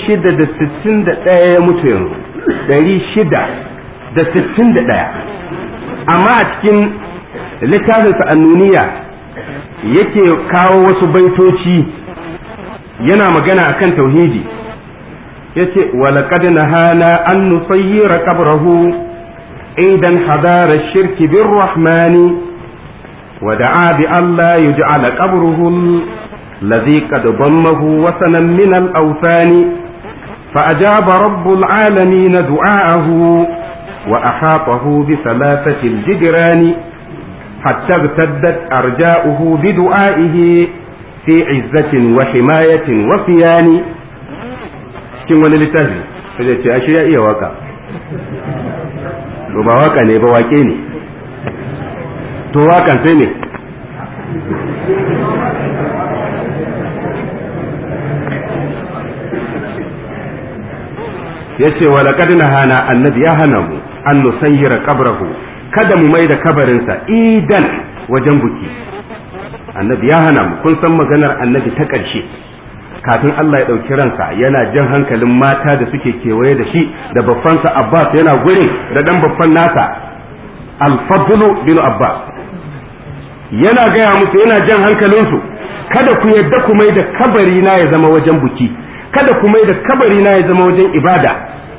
661 ya mutu yanzu 661 amma a cikin littafinsa annuniya yake kawo wasu baitoci yana magana akan tauhidi yace walaqad nahana an nusayyira qabrahu idan hadara shirki birrahmani ودعا بأن لا يجعل قبره الذي قد ضمه وثنا من الأوثان فأجاب رب العالمين دعاءه وأحاطه بثلاثة الجدران حتى ارتدت أرجاؤه بدعائه في عزة وحماية وصيان cikin wani littafi sai ce ashe ya iya waka to ba waka ne ba wake ne to wakan sai ne ya ce wa laƙad hana annabi ya hana mu an nusayyira qabrahu kada mu mai da kabarinsa idan wajen buki annabi ya hana mu kun san maganar annabi ta ƙarshe kafin Allah ya ɗauki ransa yana jan hankalin mata da suke kewaye da shi da babbansa Abbas yana gurin da ɗan babban nasa al-fadlu bin Abbas yana gaya musu yana jan hankalinsu kada ku yadda ku mai da kabari na ya zama wajen buki kada ku mai da kabari na ya zama wajen ibada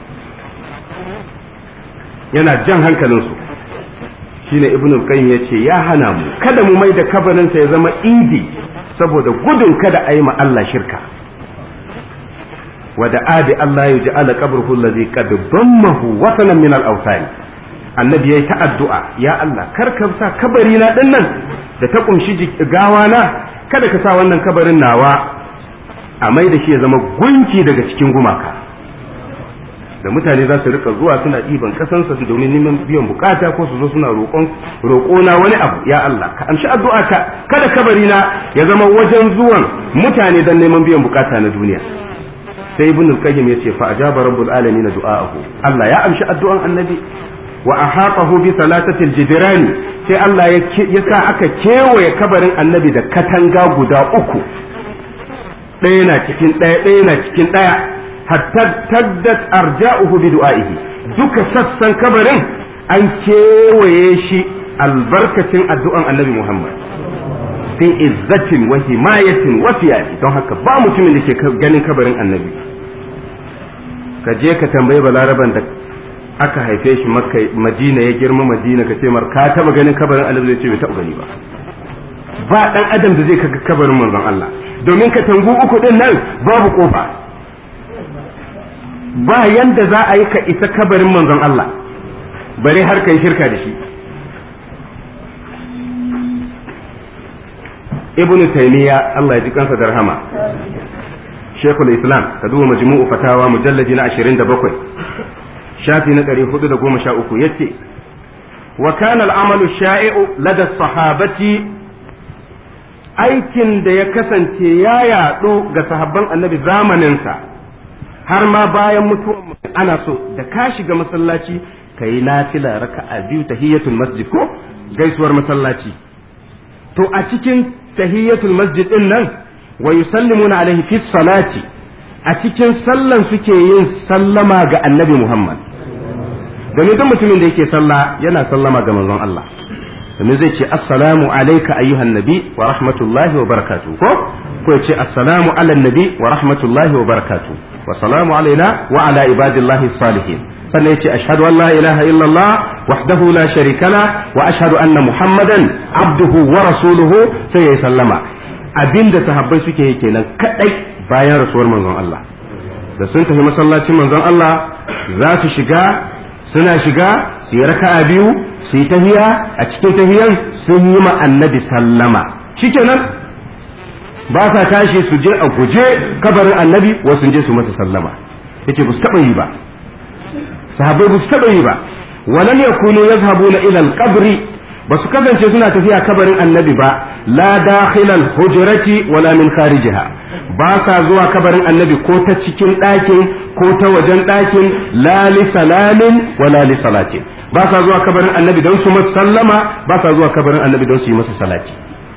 yana jan hankalinsu shine ibn al-qayyim yace ya hana mu kada mu mai da kabarinsa ya zama idi saboda gudun kada a yi ma Allah shirka wa da adi Allah ya ja'ala qabruhu allazi qad dammahu wasanan min al-awsan annabi yayi ta addu'a ya Allah kar ka sa kabari na din nan da ta kumshi gawa na kada ka sa wannan kabarin nawa a mai da shi ya zama gunki daga cikin gumaka da mutane za su rika zuwa suna ɗiban kasansa su domin neman biyan bukata ko su zo suna roƙon roƙona wani abu ya Allah ka amshi addu'a ta kada kabari na ya zama wajen zuwan mutane don neman biyan bukata na duniya sai ibn al-qayyim yace fa ajaba rabbul alamin du'aahu Allah ya amshi addu'an annabi wa ahaqahu bi salatati al-jidran sai Allah ya sa aka kewaye kabarin annabi da katanga guda uku ɗaya na cikin ɗaya ɗaya na cikin ɗaya hatta taddat arja'uhu bi du'a'ihi duka sassan kabarin an kewaye shi albarkacin addu'an annabi Muhammad fi izzatin wa himayatin wa fiyadi don haka ba mutumin da ke ganin kabarin annabi ka je ka tambayi balaraban da aka haife shi makka madina ya girma madina ka ce mar ka taba ganin kabarin annabi zai ce bai taba gani ba ba dan adam da zai kaga kabarin manzon Allah domin ka tangu uku din nan babu kofa ba yanda za a yi ka isa kabarin manzon Allah bare har kai shirka da shi ibnu taymiya Allah ya ji kansa da rahama shekul islam ka duba majmu'u fatawa mujalladi na 27 shafi na 413 yace wa kana al-amalu sha'i'u lada sahabati aikin da ya kasance ya yaɗu ga sahabban annabi zamaninsa har ma bayan mutuwan ana so da ka shiga masallaci ka yi nafila raka'a biyu tahiyatul masjid ko gaisuwar masallaci to a cikin tahiyatul masjid din nan wa yusallimuna alaihi fi salati a cikin sallan suke yin sallama ga annabi Muhammad domin duk mutumin da yake sallah yana sallama ga manzon Allah domin zai ce assalamu alayka ayyuhan nabi wa rahmatullahi wa barakatuh ko ko ya ce assalamu ala nabi wa rahmatullahi wa barakatuh wa salamu alaina wa ala ibadillahi salihin sannan ya ce ashhadu an la ilaha illallah wahdahu la sharika la wa ashhadu anna muhammadan abduhu wa rasuluhu sai ya sallama abinda sahabbai suke yi kenan kadai bayan rasuwar manzon Allah da sun tafi masallacin manzon Allah za su shiga suna shiga su yi raka'a biyu su yi tahiya a cikin tahiyan sun yi ma annabi sallama shikenan ba sa tashi su je a guje kabarin annabi wasu je su masa sallama yace ba su taba yi ba sahabbai ba su taba yi ba walam yakunu yazhabuna ila al-qabri ba su kasance suna tafiya kabarin annabi ba la dakhilal hujrati wala min kharijiha ba sa zuwa kabarin annabi ko ta cikin ɗakin ko ta wajen ɗakin la li salamin wala li salatin ba sa zuwa kabarin annabi don su masa sallama ba sa zuwa kabarin annabi don su yi masa salati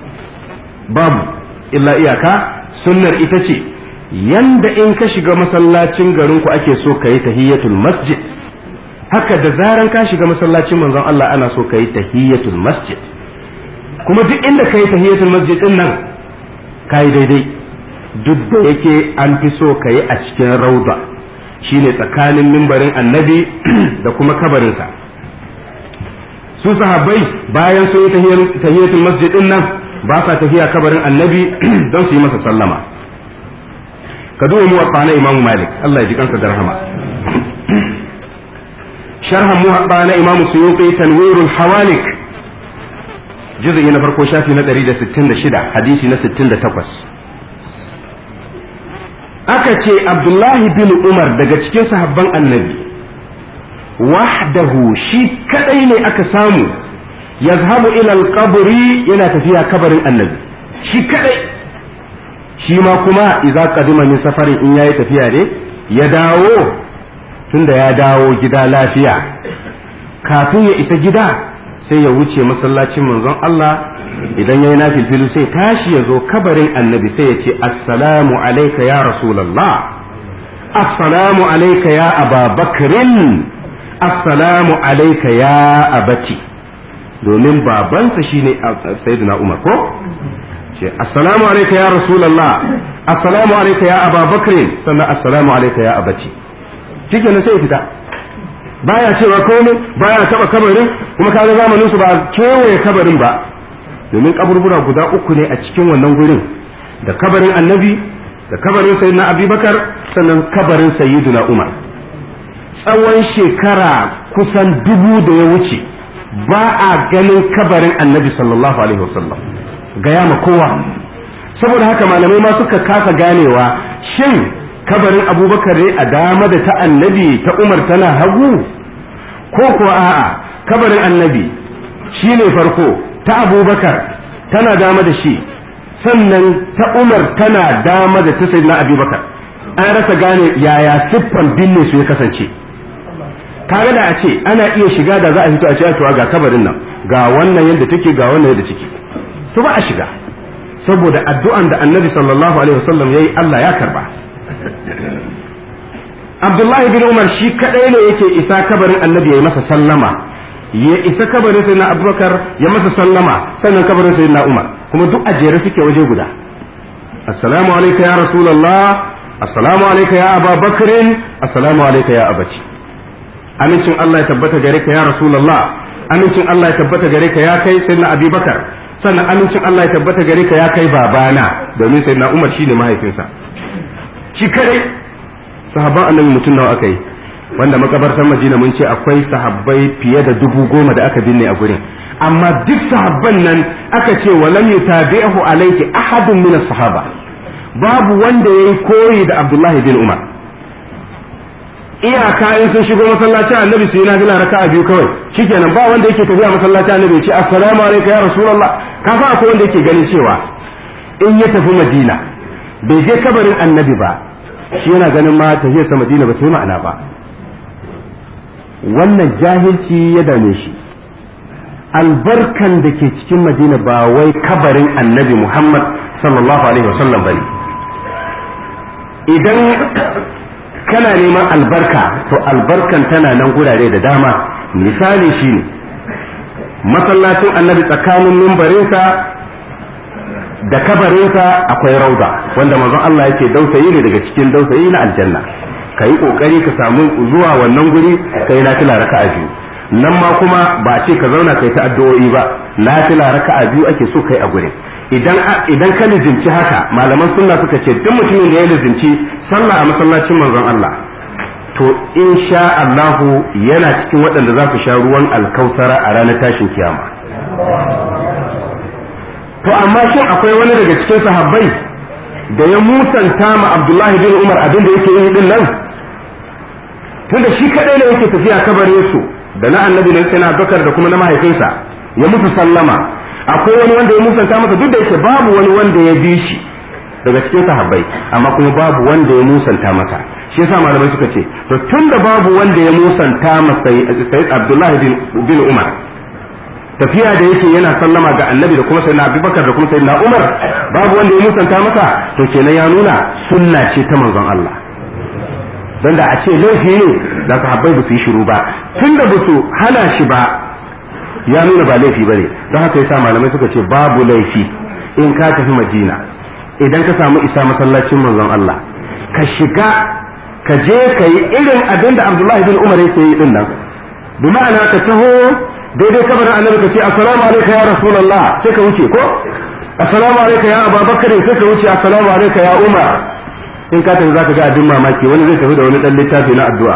babu illa iyaka sunnar ita ce yanda in ka shiga masallacin garin ku ake so ka yi tahiyatul masjid haka da zaran ka shiga masallacin manzon Allah ana so ka yi tahiyatul masjid kuma duk inda kai tahiyatul masjid din nan kai daidai duk da yake an fi so ka yi a cikin rauda shine tsakanin mimbarin annabi da kuma kabarinsa su sahabbai bayan sun yi tahiyatul masjid din nan ba sa tafiya kabarin annabi don su yi masa sallama ka duba muwatta na imam malik Allah ya ji kansa da rahama sharhan muwatta na imam suyuti tanwirul hawalik juz'i na farko shafi na 166 hadisi na 68 aka ce abdullahi bin umar daga cikin sahabban annabi wahdahu shi kadai ne aka samu yazhabu ila alqabri yana tafiya kabarin annabi shi kadai shi ma kuma idza qadima min safarin in yayi tafiya ne ya dawo tunda ya dawo gida lafiya kafin ya isa gida sai ya wuce masallacin manzon Allah idan yayi nafilfilu sai tashi ya zo kabarin annabi sai ya ce assalamu alayka ya rasulullah assalamu alayka ya ababakrin assalamu alayka ya abati domin babansa shine sayyidina umar ko ce assalamu alayka ya rasulullah assalamu alayka ya ababakrin sannan assalamu alayka ya abati shikenan sai ya fita baya cewa komai baya taba kabarin kuma kaga zamanin su ba kewaye kabarin ba domin kaburbura guda uku ne a cikin wannan gurin da kabarin annabi da kabarin sayyidina abubakar sannan kabarin sayyidina umar tsawon shekara kusan dubu da ya wuce ba a ganin kabarin annabi sallallahu alaihi wasallam gaya ma kowa saboda haka malamai ma suka kasa ganewa shin kabarin abubakar ne a dama da ta annabi ta umar tana hagu ko kuwa a'a kabarin annabi shi ne farko ta abubakar tana dama da shi sannan ta umar tana dama da ta sayyidina abubakar an rasa gane yaya siffan binne su ya kasance tare da a ce ana iya shiga da za a fito a ce to ga kabarin nan ga wannan yadda take ga wannan yadda take to ba a shiga saboda addu'an da annabi sallallahu alaihi wasallam yayi Allah ya karba Abdullahi bin Umar shi kadai ne yake isa kabarin annabi ya masa sallama ya isa kabarin sayyidina Abubakar ya masa sallama sannan kabarin sayyidina Umar kuma duk a jere suke waje guda assalamu alayka ya rasulullah assalamu alayka ya ababakrin assalamu alayka ya abati amincin Allah ya tabbata gare ka ya rasulullah amincin Allah ya tabbata gare ka ya kai sayyidina Abubakar sannan amincin Allah ya tabbata gare ka ya kai babana domin sayyidina Umar shine mahaifinsa shi kadai sahabban annabi mutum nawa aka yi wanda makabartar Madina mun ce akwai sahabbai fiye da dubu goma da aka binne a gurin amma duk sahabban nan aka ce walam yutabi'ahu alayhi ahadun min sahaba babu wanda yayi koyi da Abdullahi bin Umar iyaka in sun shigo masallacin annabi su yi nafila raka'a biyu kawai shikenan ba wanda yake tafiya masallacin annabi ya ce assalamu alaikum ya rasulullah ka fa akwai wanda yake ganin cewa in ya tafi madina bai je kabarin annabi ba shi yana ganin ma tafiyar sa madina ba ta yi ma'ana ba wannan jahilci ya dame shi albarkan da ke cikin madina ba wai kabarin annabi muhammad sallallahu alaihi wasallam bane idan kana neman albarka to albarkan tana nan gurare da dama misali shine masallacin annabi tsakanin mimbarinsa da kabarinsa akwai rauda wanda manzon Allah yake dausayi ne daga cikin dausayi na aljanna ka yi kokari ka samu zuwa wannan guri ka yi nafila raka'a biyu nan ma kuma ba ce ka zauna kai ta addu'o'i ba nafila raka'a biyu ake so kai a gurin idan idan ka lizinci haka malaman sunna suka ce duk mutumin da ya lizinci sallah a masallacin manzon Allah to insha Allahu yana cikin waɗanda za su sha ruwan alkausara a ranar tashin kiyama to amma shin akwai wani daga cikin sahabbai da ya musanta ma Abdullahi bin Umar abin da yake yi din nan tunda shi kadai ne yake tafiya kabarin su da na annabi ne sai na Bakar da kuma na mahaifinsa ya musu sallama akwai wani wanda ya musanta masa duk da yake babu wani wanda ya bi shi daga cikin sahabbai amma kuma babu wanda ya musanta masa shi yasa malamai suka ce to tunda babu wanda ya musanta masa sai Abdullahi bin Umar tafiya da yake yana sallama ga annabi da kuma sayyidina Abubakar da kuma sayyidina Umar babu wanda ya musanta masa to kenan ya nuna sunna ce ta manzon Allah don da a ce laifi ne da sahabbai ba su yi shiru ba tunda ba su hana shi ba ya nuna ba laifi bane don haka yasa malamai suka ce babu laifi in ka tafi madina idan ka samu isa masallacin manzon Allah ka shiga ka je ka yi irin abin da Abdullahi bin Umar yake yi din nan bi ma'ana ka taho daidai kabarin annabi ka ce assalamu alayka ya rasulullah sai ka wuce ko assalamu alayka ya abubakar sai ka wuce assalamu alayka ya umar in ka tafi zaka ga abin mamaki wani zai tafi da wani dan littafi na addu'a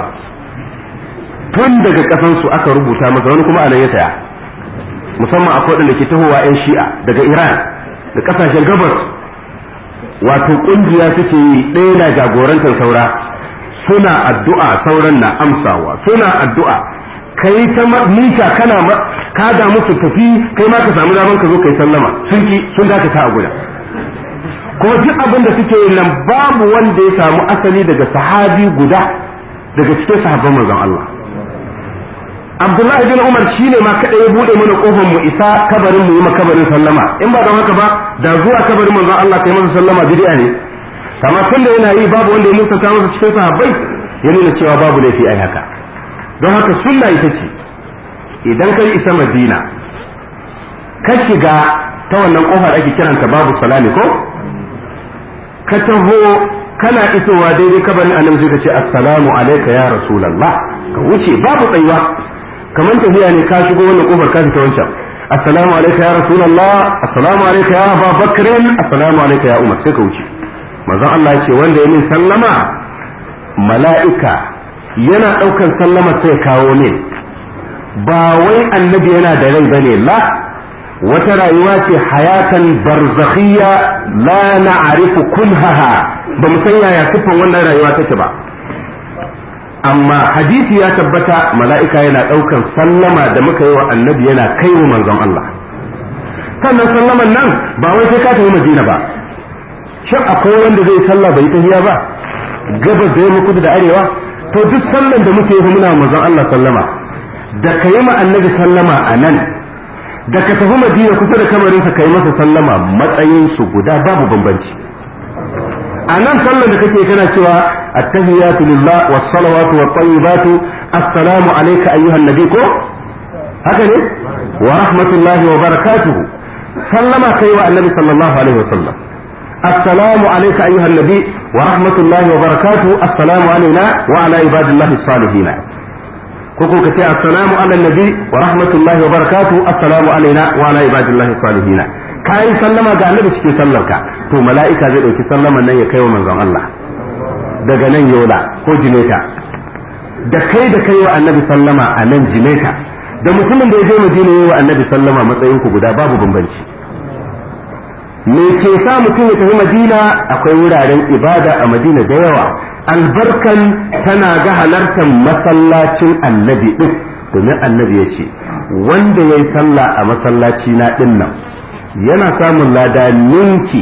tun daga kasan su aka rubuta masa wani kuma anan ya saya musamman akwai wadanda ke tahowa yan shi'a daga Iran da kasashen gabas wato kungiya suke yi ɗaya na jagorantar saura suna addu'a sauran na amsawa suna addu'a kai ta mita kana ka da musu tafi kai ma ka samu daman ka zo kai sallama sun ki sun dakata a guda kuma duk abin da suke yi nan babu wanda ya samu asali daga sahabi guda daga cikin sahabban manzon Allah Abdullahi bin Umar shine ma kada ya bude mana kofar mu isa kabarin mu yi ma kabarin sallama in ba don haka ba da zuwa kabarin manzon Allah kai masa sallama bid'a ne kama tun da yana yi babu wanda ya musanta masa cikin sahabbai ya nuna cewa babu laifi ai haka don haka sunna ita ce idan kai isa madina ka shiga ta wannan kofar ake kiranta babu salami ko ka taho kana isowa daidai kabarin annabi sai ka ce assalamu alayka ya rasulullah ka wuce babu tsayuwa kamar tafiya ne ka shigo wannan kofar ka fita wancan assalamu alayka ya rasulullah assalamu alayka ya abubakar assalamu alayka ya umar sai ka wuce manzon Allah ya ce wanda ya min sallama mala'ika yana ɗaukan sallama sai kawo min ba wai annabi yana da rai bane la wata rayuwa ce hayatan barzakhiyya la na'rifu kunhaha ba mu san yaya sifan wannan rayuwa take ba amma hadisi ya tabbata mala'ika yana ɗaukan sallama da muka yi wa annabi yana kai wa manzon Allah sannan sallaman nan ba wai sai ka tafi madina ba shin akwai wanda zai sallah bai tafiya ba gabas da yamma kudu da arewa to duk sallan da muke yi muna manzon Allah sallama da ka yi ma annabi sallama a nan da ka tafi madina kusa da kamarinsa ka yi masa sallama matsayin su guda babu bambanci a nan sallan da kake kana cewa attahiyatu lillah was salawatu wat tayyibatu assalamu alayka ayyuhan nabi ko haka ne wa rahmatullahi wa barakatuhu sallama kai wa annabi sallallahu alaihi wasallam السلام عليك أيها النبي ورحمة الله وبركاته السلام علينا وعلى عباد الله الصالحين كوكو كتي السلام على النبي ورحمة الله وبركاته السلام علينا وعلى عباد الله الصالحين كاي سلما ga annabi cikin sallarka to mala'ika zai dauki sallaman nan ya kai wa manzon Allah daga nan yola ko jimeta da kai da kai wa annabi sallama a nan jimeta da mutumin da ya je madina yi wa annabi sallama matsayin ku guda babu bambanci me ke sa mutum ya tafi madina akwai wuraren ibada a madina da yawa albarkan tana ga halartar masallacin annabi din domin annabi ya ce wanda ya yi sallah a masallaci na din nan yana samun lada ninki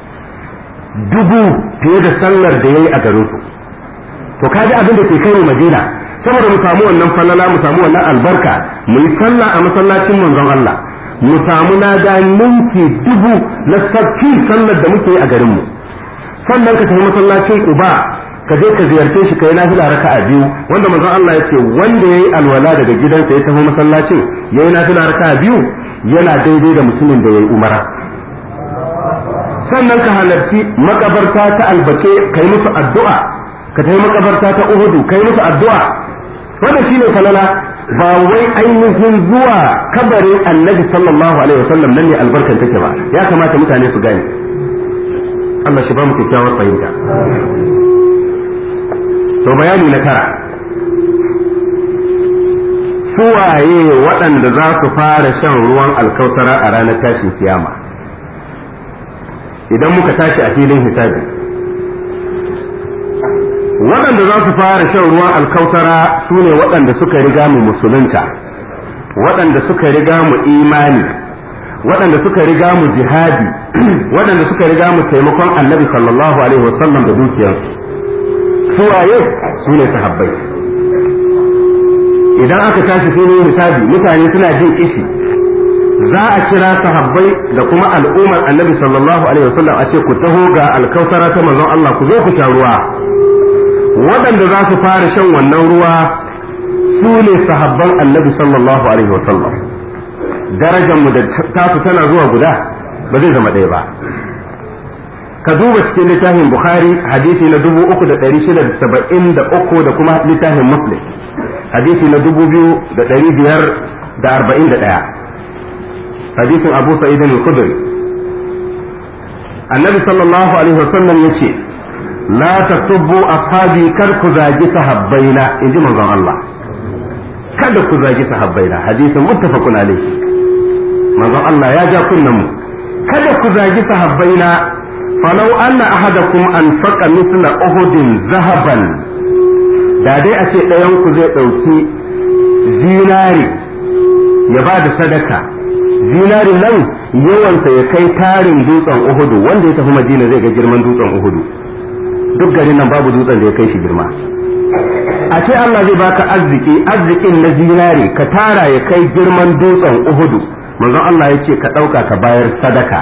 dubu fiye da sallar da ya yi a garin su to kaji abin da ke kai mu madina saboda mu samu wannan falala mu samu wannan albarka mu yi sallah a masallacin manzon Allah mu samu lada ninki dubu na sabbi sallar da muke yi a garinmu sannan ka tafi masallacin Quba ka je ka ziyarce shi kai nafila raka'a biyu wanda manzon Allah ya ce wanda yayi alwala daga gidansa ya tafi masallacin yayi nafila raka'a biyu yana daidai da mutumin da yayi umara sannan ka halarci makabarta ta albake kai musu addu'a ka tafi makabarta ta Uhudu kai musu addu'a wannan shine falala ba wai ainihin zuwa kabarin annabi sallallahu alaihi wasallam nan ne albarkan take ba ya kamata mutane su gane Allah shi ba mu kyakkyawar fahimta to bayani na tara suwaye waɗanda za su fara shan ruwan alkautara a ranar tashin kiyama idan muka tashi a filin hisabi waɗanda za su fara shan ruwan alkautara su ne waɗanda suka riga mu musulunta waɗanda suka riga mu imani waɗanda suka riga mu jihadi waɗanda suka riga mu taimakon annabi sallallahu alaihi wasallam da dukiyarsu suwaye su ne sahabbai idan aka tashi filin hisabi mutane suna jin kishi za a kira sahabbai da kuma al'ummar annabi sallallahu alaihi wasallam a ce ku taho ga alkautara ta manzon Allah ku zo ku sha ruwa waɗanda za su fara shan wannan ruwa su ne sahabban annabi sallallahu alaihi wasallam darajar mu da tasu tana zuwa guda ba zai zama ɗaya ba ka duba cikin littafin bukhari hadisi na dubu uku da ɗari shida da saba'in da uku da kuma littafin muslim hadisi na dubu biyu da ɗari biyar da arba'in da ɗaya hadisin abu sa'id al-khudri annabi sallallahu alaihi wasallam yace la tasubbu ashabi kar ku zagi sahabbaina inji manzon Allah kada ku zagi sahabbaina hadisin muttafaqun alaihi manzon Allah ya ja kunnan mu kada ku zagi sahabbaina falau anna ahadakum anfaqa mithla uhudin zahaban da dai a ce ɗayan ku zai ɗauki zinari ya ba da sadaka zinari nan yawansa ya kai tarin dutsen uhudu wanda ya tafi madina zai ga girman dutsen uhudu duk garin nan babu dutsen da ya kai shi girma a ce Allah zai baka arziki arzikin na zinari ka tara ya kai girman dutsen uhudu manzon Allah ya ce ka ɗauka ka bayar sadaka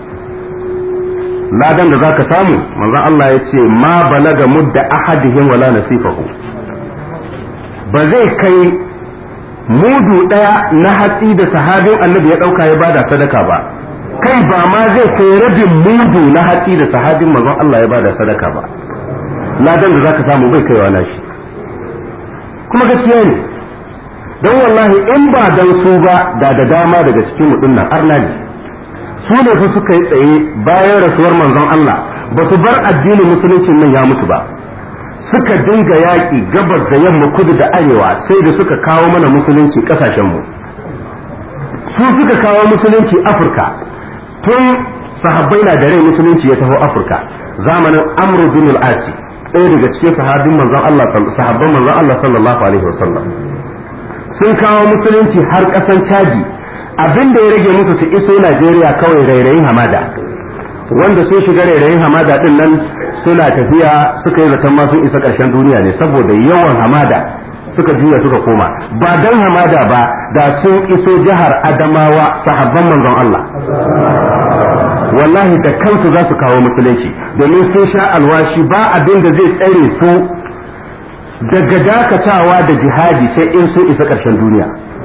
ladan da za ka samu manzon Allah ya ce ma balaga mudda ahadihim wala nasifahu ba zai kai mudu ɗaya na hatsi da sahabin annabi ya ɗauka ya bada sadaka ba kai ba ma zai kai rabin mudu na hatsi da sahabin manzon Allah ya bada sadaka ba ladan da za ka samu bai kaiwa nashi kuma gaskiya ne don wallahi in ba dan su ba da da dama daga cikin mu nan arnaji su ne fa suka yi tsaye bayan rasuwar manzon Allah ba su bar addinin musulunci nan ya mutu ba suka dinga yaƙi gabas da yamma kudu da arewa sai da suka kawo mana musulunci ƙasashenmu su suka kawo musulunci afirka tun sahabbai na da rai musulunci ya taho afirka zamanin amru bin al-asi ɗaya daga cikin sahabin manzon Allah sahabban manzon Allah sallallahu alaihi wasallam sun kawo musulunci har ƙasan caji abin da ya rage musu su iso Najeriya kawai rairayin hamada wanda sun shiga rairayin hamada din nan suna tafiya suka yi zaton ma sun isa ƙarshen duniya ne saboda yawan hamada suka juya suka koma ba dan hamada ba da sun iso jihar Adamawa sahabban manzon Allah wallahi da kansu za su kawo musulunci domin sun sha alwashi ba abin da zai tsare su daga dakatawa da jihadi sai in sun isa ƙarshen duniya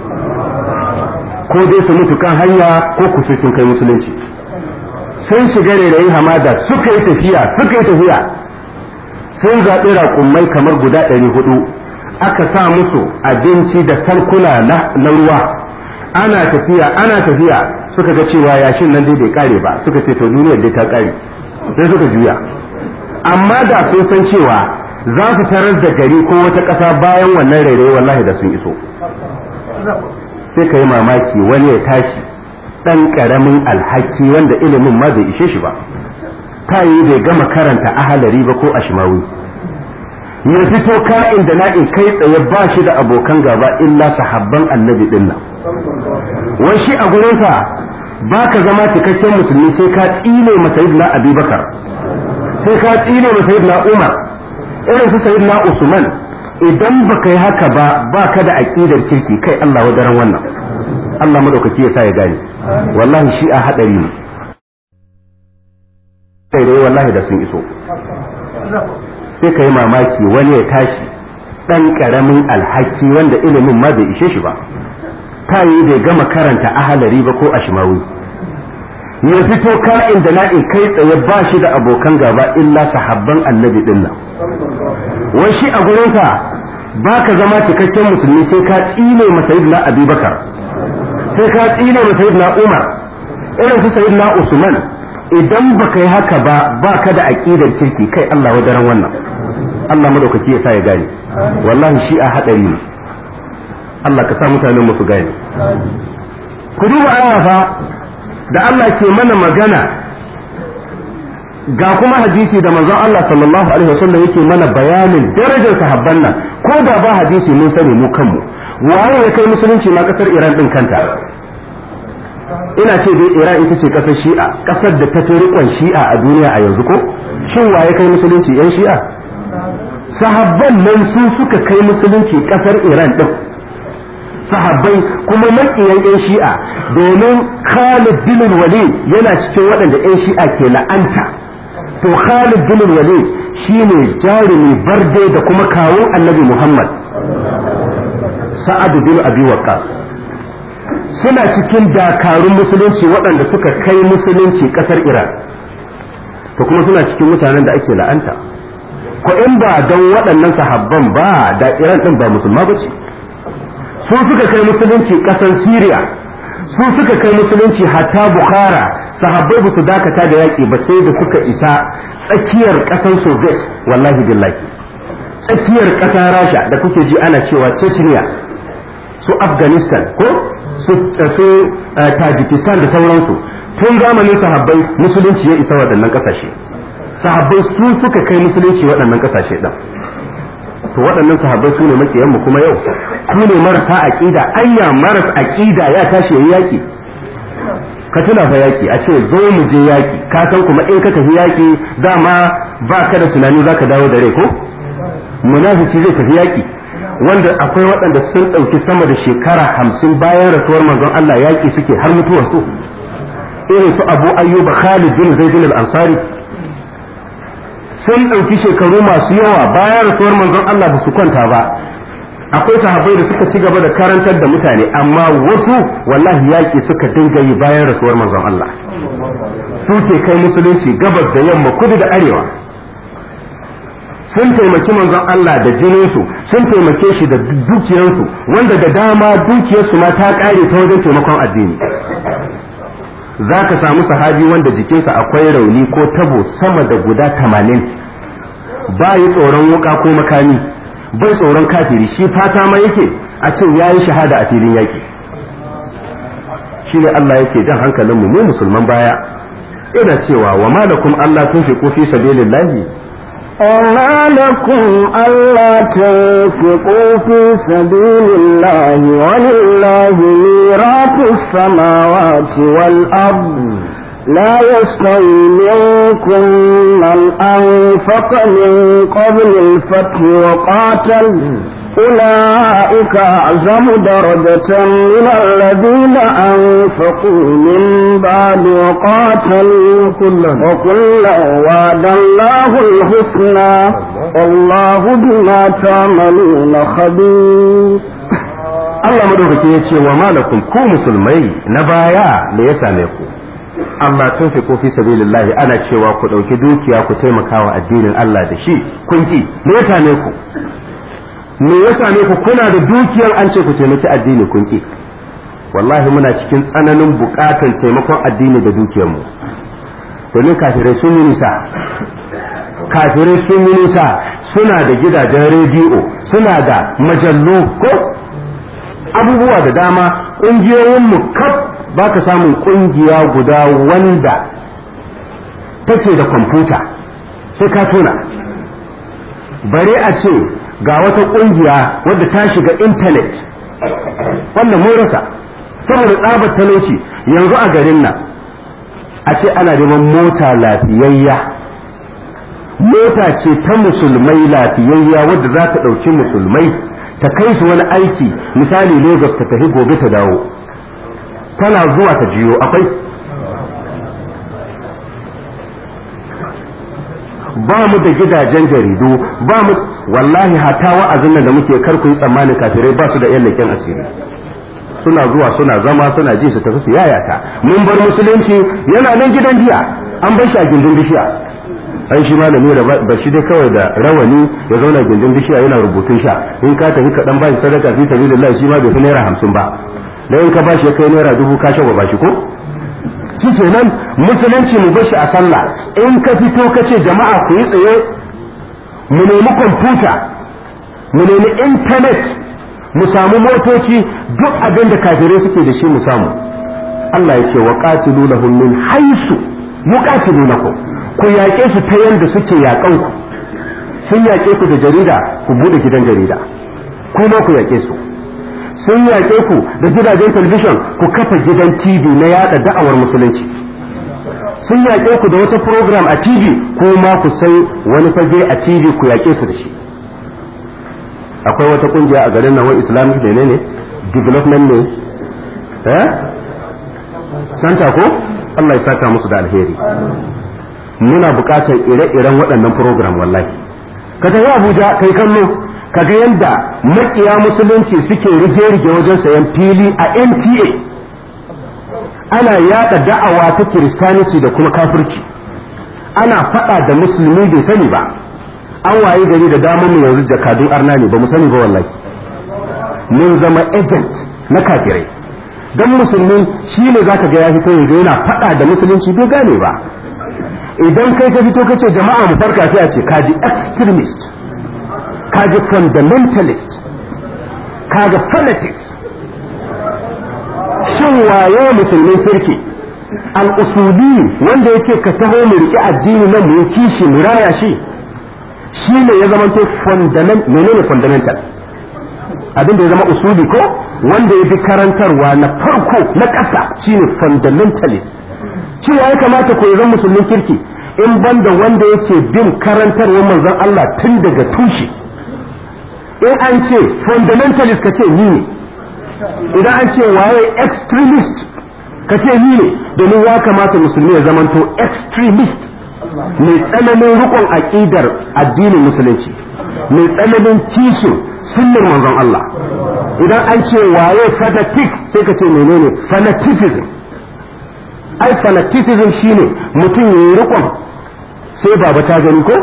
ko dai su mutu kan hanya ko ku sai sun kai musulunci sun shiga rairayin hamada suka yi tafiya suka yi tafiya sun zaɓi raƙummai kamar guda ɗari hudu aka sa musu abinci da tankuna na ruwa ana tafiya ana tafiya suka ga cewa yashin nan dai bai kare ba suka ce to duniyar dai ta kare sai suka juya amma da sun san cewa za su tarar da gari ko wata ƙasa bayan wannan rairayi wallahi da sun iso sai ka yi mamaki wani ya tashi ɗan ƙaramin alhaki wanda ilimin ma bai ishe shi ba ta yi bai gama karanta ahalari ba ko ashimawi ya fito ka'in da na'in kai tsaye ba shi da abokan gaba illa sahabban annabi din nan wai shi a gurinsa ba ka zama cikakken musulmi sai ka tsine ma sayyidina abubakar sai ka tsine ma sayyidina umar irin su sayyidina usman idan ba ka yi haka ba ba ka da aƙidar kirki kai Allah wadaran wannan Allah madaukaki ya sa ya gane wallahi shi a hadari ne sai dai wallahi da sun iso sai ka yi mamaki wani ya tashi ɗan ƙaramin alhaki wanda ilimin ma bai ishe shi ba ta yi bai gama karanta ahalari ba ko ashimawi ya fito ka'in da na'in kai tsaye ba shi da abokan gaba illa sahabban annabi din nan wai shi a gurinsa ba ka zama cikakken musulmi sai ka tsine ma sayyidina abubakar sai ka tsine ma sayyidina umar irin su sayyidina usman idan ba ka yi haka ba ba ka da aƙidar kirki kai Allah wadaran wannan Allah madaukaki ya sa ya gane wallahi shi a haɗari ne Allah ka sa mutanen mu su gane ku duba aya fa da Allah ke mana magana ga kuma hadisi da manzon Allah sallallahu alaihi wasallam yake mana bayanin darajar sahabban nan ko da ba hadisi mun sani mu kanmu waye ya kai musulunci ma kasar Iran din kanta ina ce dai Iran ita ce kasar Shi'a kasar da ta fi riƙon Shi'a a duniya a yanzu ko shin waye kai musulunci yan Shi'a sahabban nan su suka kai musulunci kasar Iran din sahabbai kuma makiyan yan Shi'a domin Khalid bin Walid yana cikin waɗanda yan Shi'a ke la'anta to Khalid bin Walid shine jarumi barde da kuma kawun Annabi Muhammad Sa'ad bin Abi Waqqas suna cikin dakarun musulunci waɗanda suka kai musulunci ƙasar iran to kuma suna cikin mutanen da ake la'anta ko in ba don waɗannan sahabban ba da iran ɗin ba musulma ba ce su suka kai musulunci ƙasar syria su suka kai musulunci hatta bukhara sahabbai ba su dakata da yaƙi ba sai da suka isa tsakiyar ƙasar soviet wallahi billahi tsakiyar ƙasar rasha da kuke ji ana cewa chechnya su afghanistan ko su tajikistan da sauransu tun zamanin sahabbai musulunci ya isa waɗannan ƙasashe sahabbai su suka kai musulunci waɗannan ƙasashe ɗin to waɗannan sahabbai su ne makiyanmu kuma yau su ne marasa aƙida anya maras aƙida ya tashi yayi yaƙi ka tuna fa yaƙi a ce zo mu je yaƙi ka san kuma in ka tafi yaƙi dama ba ka da tunani za ka dawo da rai ko munafiki zai tafi yaƙi wanda akwai waɗanda sun ɗauki sama da shekara hamsin bayan rasuwar manzon Allah yaƙi suke har mutuwar su irin su abu ayyuba khalid bin zaid al-ansari sun ɗauki shekaru masu yawa bayan rasuwar manzon Allah ba su kwanta ba akwai sahabbai da suka ci gaba da karantar da mutane amma wasu wallahi yaƙi suka dinga yi bayan rasuwar manzon Allah su ke kai musulunci gabas da yamma kudu da arewa sun taimaki manzon Allah da jininsu sun taimake shi da dukiyarsu wanda da dama dukiyarsu ma ta ƙare ta wajen taimakon addini za ka samu sahabi wanda jikinsa akwai rauni ko tabo sama da guda tamanin ba yi tsoron wuka ko makami bai tsoron kafiri shi fata ma yake a ce ya yi shahada a filin yaƙi shi ne Allah yake jan hankalinmu mu musulman baya ina cewa wa malakum Allah tun fi fi sabilillahi
وما لكم ألا تنفقوا في سبيل الله ولله ميراث السماوات والأرض لا يستوي منكم من أنفق من قبل الفتح وقاتل أولئك أعظم درجة من الذين أنفقوا من بعد وقاتلوا وكلا وعد الله الحسنى والله بما تعملون خبير
Allah madaukaki ya ce wa malakum ku musulmai na baya da ya same ku amma tun fi ko fi sabilillahi ana cewa ku ɗauki dukiya ku taimaka wa addinin Allah da shi kun ki me ya same ku me ya same ku kuna da dukiyar an ce ku taimaki addini kun ki wallahi muna cikin tsananin buƙatar taimakon addini da dukiyar mu domin kafirai sun yi nisa kafirai sun yi nisa suna da gidajen rediyo suna da majallu ko abubuwa da dama ƙungiyoyinmu kaf ba ka samun ƙungiya guda wanda take da kwamfuta sai ka tuna bare a ce ga wata ƙungiya wadda ta shiga intanet wannan mun rasa saboda tsabar talauci yanzu a garin nan a ce ana neman mota lafiyayya mota ce ta musulmai lafiyayya wadda za ta ɗauki musulmai ta kai su wani aiki misali lagos ta tafi gobe ta dawo tana zuwa ta jiyo akwai ba mu da gidajen jaridu ba mu wallahi hata wa'azin nan da muke kar ku yi tsammanin kafirai ba su da yan leken asiri suna zuwa suna zama suna ji su tafi su yayata mun bar musulunci yana nan gidan jiya an bar shi a gindin bishiya ai shi malami da ba shi dai kawai da rawani ya zauna gindin bishiya yana rubutun sha in ka tafi kaɗan ba shi sadaka fi sabilillah shi ma bai fi naira hamsin ba da in ka ba shi ya kai naira dubu ka shagwa ba shi ko shi kenan musulunci mu bashi a sallah in ka fito ka ce jama'a ku yi tsaye mu nemi kwamfuta mu nemi intanet mu samu motoci duk abin da kafirai suke da shi mu samu Allah ya ce wa qatilu lahum min haisu yuqatilunakum ku yaƙe su ta yanda suke yaƙan ku sun yaƙe ku da jarida ku bude gidan jarida kuma ku yaƙe su sun yaƙe ku da gidajen talabijin ku kafa gidan TV na yada da'awar musulunci sun yaƙe ku da wata program a TV ko ma ku sai wani fage a TV ku yaƙe su da shi akwai wata kungiya a garin nan wai islamic ne ne development ne eh santa ko Allah ya saka musu da alheri muna buƙatar ire-iren waɗannan program wallahi ka tafi Abuja kai kallo kaga yadda makiya musulunci suke rige-rige wajen sayan fili a NTA ana yada da'awa ta kiristaniti da kuma kafirci ana faɗa da musulmi bai sani ba an waye gari da damar mu yanzu jakadun arna ne ba mu sani ba wallahi mun zama agent na kafirai dan musulmi shi ne zaka ga ya fito yanzu yana faɗa da musulunci bai gane ba idan kai ka fito kace jama'a mu farka sai a ce kaji extremist kaji fundamentalist kaga fanatics shin waye musulmin kirki al-usuli wanda yake ka taho mu riƙe addini nan mu kishi mu raya shi shi ne ya zama fundament menene fundamental abin da ya zama usuli ko wanda ya bi karantarwa na farko na ƙasa shine fundamentalist cewa ya kamata ko zan musulmin kirki in banda wanda yake bin karantarwar manzon Allah tun daga tushe in an ce fundamentalist ka ce ni ne idan an ce waye extremist ka ce ni ne domin ya kamata musulmi ya zamanto extremist mai tsananin rikon aƙidar addinin musulunci mai tsananin kishin sunnar manzon Allah idan an ce waye fanatic sai ka ce menene fanaticism ai fanaticism shine mutum ya yi rikon sai baba ta gani ko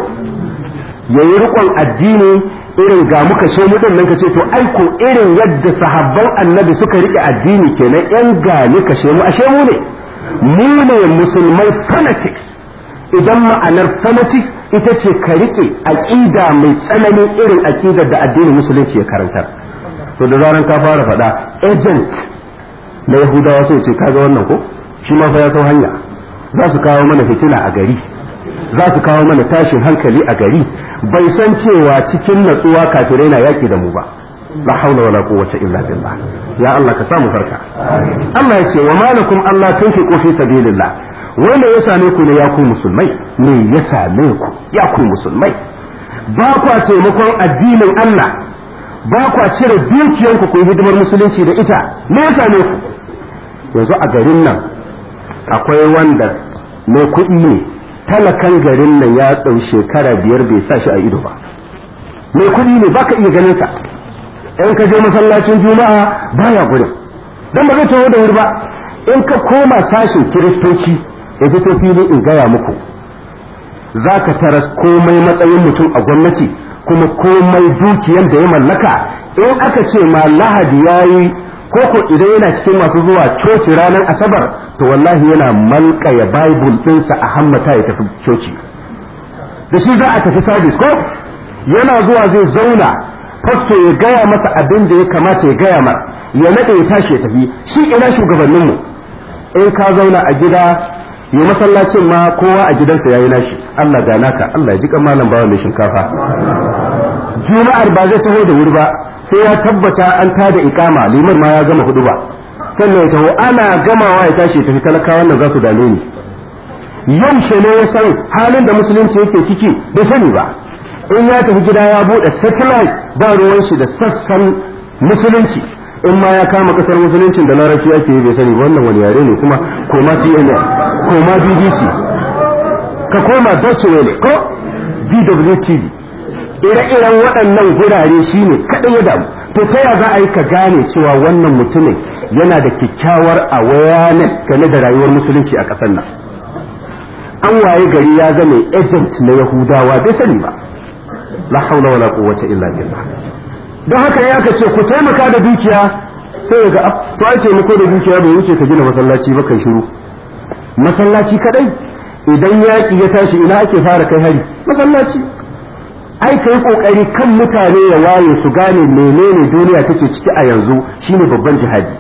ya yi rikon addini irin ga muka she mu nan ka ce to ai ko irin yadda sahabban annabi suka rike addini kenan yan gani ka mu ashe mu ne mu ne musulmai fanatics idan ma'anar fanatics ita ce ka rike aqida mai tsananin irin aqidar da addinin musulunci ya karantar to da zaran ka fara faɗa agent na yahudawa sai ce kaga wannan ko shi ma fa ya sau hanya za su kawo mana fitina a gari za su kawo mana tashin hankali a gari bai san cewa cikin natsuwa kafirai na yaki da mu ba la haula wala quwwata illa billah ya Allah ka samu farka Allah ya ce wa malakum Allah tunfiqu fi sabilillah wanda ya same ku ne ya ku musulmai me ya same ku ya ku musulmai ba kwa taimakon addinin Allah ba kwa cire dukiyanku ku yi hidimar musulunci da ita me ya same ku yanzu a garin nan akwai wanda mai kuɗi ne talakan garin nan ya ɗau shekara biyar bai sa shi a ido ba mai kuɗi ne baka iya ganin sa in ka je masallacin juma'a baya gurin dan ba zai taho da wuri ba in ka koma sashin kiristoci ya fito fili in gaya muku za ka taras komai matsayin mutum a gwamnati kuma komai dukiyan da ya mallaka in aka ce ma lahadi ya yi koko idan yana cikin masu zuwa coci ranar asabar to wallahi yana malkaya bible ɗinsa a hammata ya tafi coci da shi za a tafi sabis ko yana zuwa zai zauna fasto ya gaya masa abin da ya kamata ya gaya mar ya naɗe ya tashi ya tafi shi ina shugabanninmu in ka zauna a gida yi masallacin ma kowa a gidansa ya yi nashi Allah ga naka Allah ya ji kan malam bawa mai shinkafa juma'ar ba zai taho da wuri ba sai ya tabbata an tada ikama liman ma ya gama hudu ba sannan ya taho ana gamawa ya tashi tafi talakawan nan za su dame ni yaushe ne ya san halin da musulunci yake ciki bai sani ba in ya tafi gida ya bude satellite ba ruwan shi da sassan musulunci in ma ya kama kasar musuluncin da larabci ake yi bai sani ba wannan wani yare ne kuma koma CNN koma BBC ka koma Deutsche Welle ko DWTV ire-iren waɗannan gurare shine kaɗai ya damu to ta ya za a yi ka gane cewa wannan mutumin yana da kyakkyawar awareness game da rayuwar musulunci a ƙasar nan an waye gari ya zama agent na yahudawa bai sani ba la haula wala quwwata illa billah don haka ya aka ce ku taimaka da dukiya sai ga to ai taimako da dukiya bai wuce ka gina masallaci ba kai shiru masallaci kadai idan yaƙi ya tashi ina ake fara kai hari masallaci ai kai kokari kan mutane ya waye su gane menene duniya take ciki a yanzu shine babban jihadi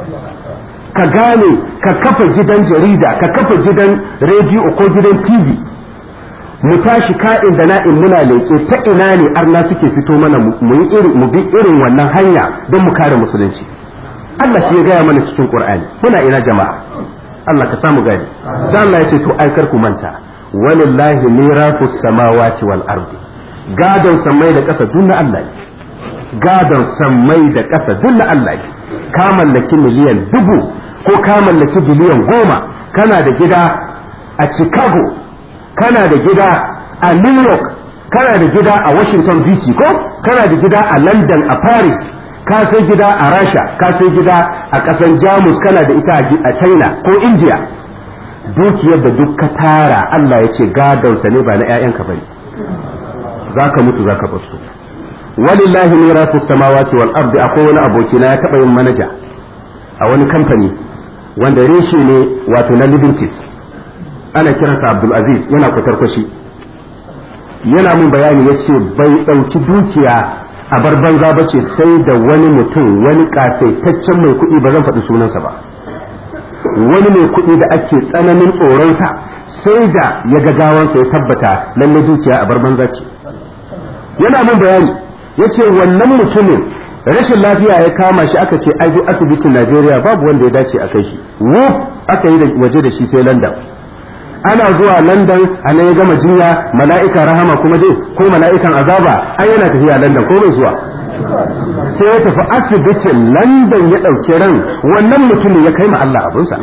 ka gane ka kafa gidan jarida ka kafa gidan rediyo ko gidan tv mu tashi ka'in da na'in muna leƙe ta ina ne arna suke fito mana mu yi irin mu bi irin wannan hanya don mu kare musulunci Allah shi ya gaya mana cikin Qur'ani muna ina jama'a Allah ka samu gani dan Allah ya ce to aikar ku manta walillahi mirafus samawati wal ardi gadon sammai da ƙasa duk na Allah ne gadon sammai da ƙasa duk na Allah ne ka mallaki miliyan dubu ko ka mallaki biliyan goma kana da gida a Chicago kana da gida a New York kana da gida a Washington DC ko kana da gida a London a Paris ka sai gida a rasha ka sai gida a ƙasan jamus kana da ita a china ko india dukiyar da duk ka tara allah ya ce gadonsa ne ba na 'ya'yanka bane za ka mutu za ka basu walillahi mirasu samawati wal ardi akwai wani abokina ya taɓa yin manaja a wani kamfani wanda reshe ne wato na Liberties ana kiransa Abdul Aziz yana kwatar kwashi yana mun bayani ya ce bai ɗauki dukiya a bar banza ba ce sai da wani mutum wani ƙasaitaccen mai kuɗi ba zan faɗi sunansa ba wani mai kuɗi da ake tsananin tsoronsa sai da ya ga gawansa ya tabbata lalle dukiya a bar banza ce yana mun bayani ya ce wannan mutumin rashin lafiya ya kama shi aka ce ai asibitin Najeriya babu wanda ya dace a kai shi wuf aka yi waje da shi sai London ana zuwa London a nan ya gama jinya mala'ika rahama kuma dai ko mala'ikan azaba ai yana tafiya London ko bai zuwa sai ya tafi asibitin London ya ɗauki ran wannan mutumin ya kai ma Allah abinsa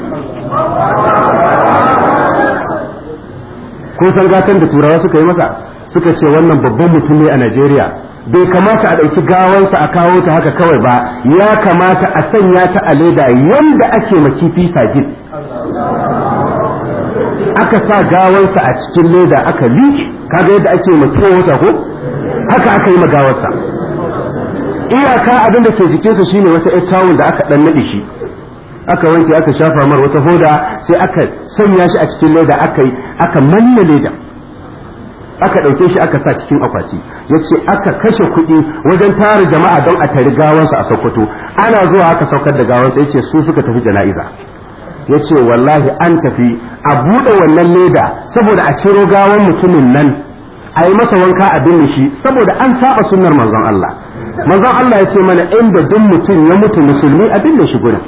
kun san gatan da turawa suka yi masa suka ce wannan babban mutum ne a Najeriya bai kamata a ɗauki gawansa a kawo ta haka kawai ba ya kamata a sanya ta a leda yanda ake ma kifi sagid aka sa gawansa a cikin leda aka liƙe kaga yadda ake ma wata ko haka aka yi ma gawarsa iyaka abin da ke jikinsa shine wata ƴar tawul da aka ɗan naɗe shi aka wanke aka shafa mar wata hoda sai aka sanya shi a cikin leda aka aka manna leda aka ɗauke shi aka sa cikin akwati ya ce aka kashe kuɗi wajen tara jama'a don a tari gawansa a sokoto ana zuwa aka saukar da gawansa ya ce su suka tafi jana'iza ya ce wallahi an tafi a buɗe wannan leda saboda a ciro gawan mutumin nan a yi masa wanka a binne shi saboda an saba sunnar manzon Allah manzon Allah ya ce mana inda duk mutum ya mutu musulmi a binne shi gurin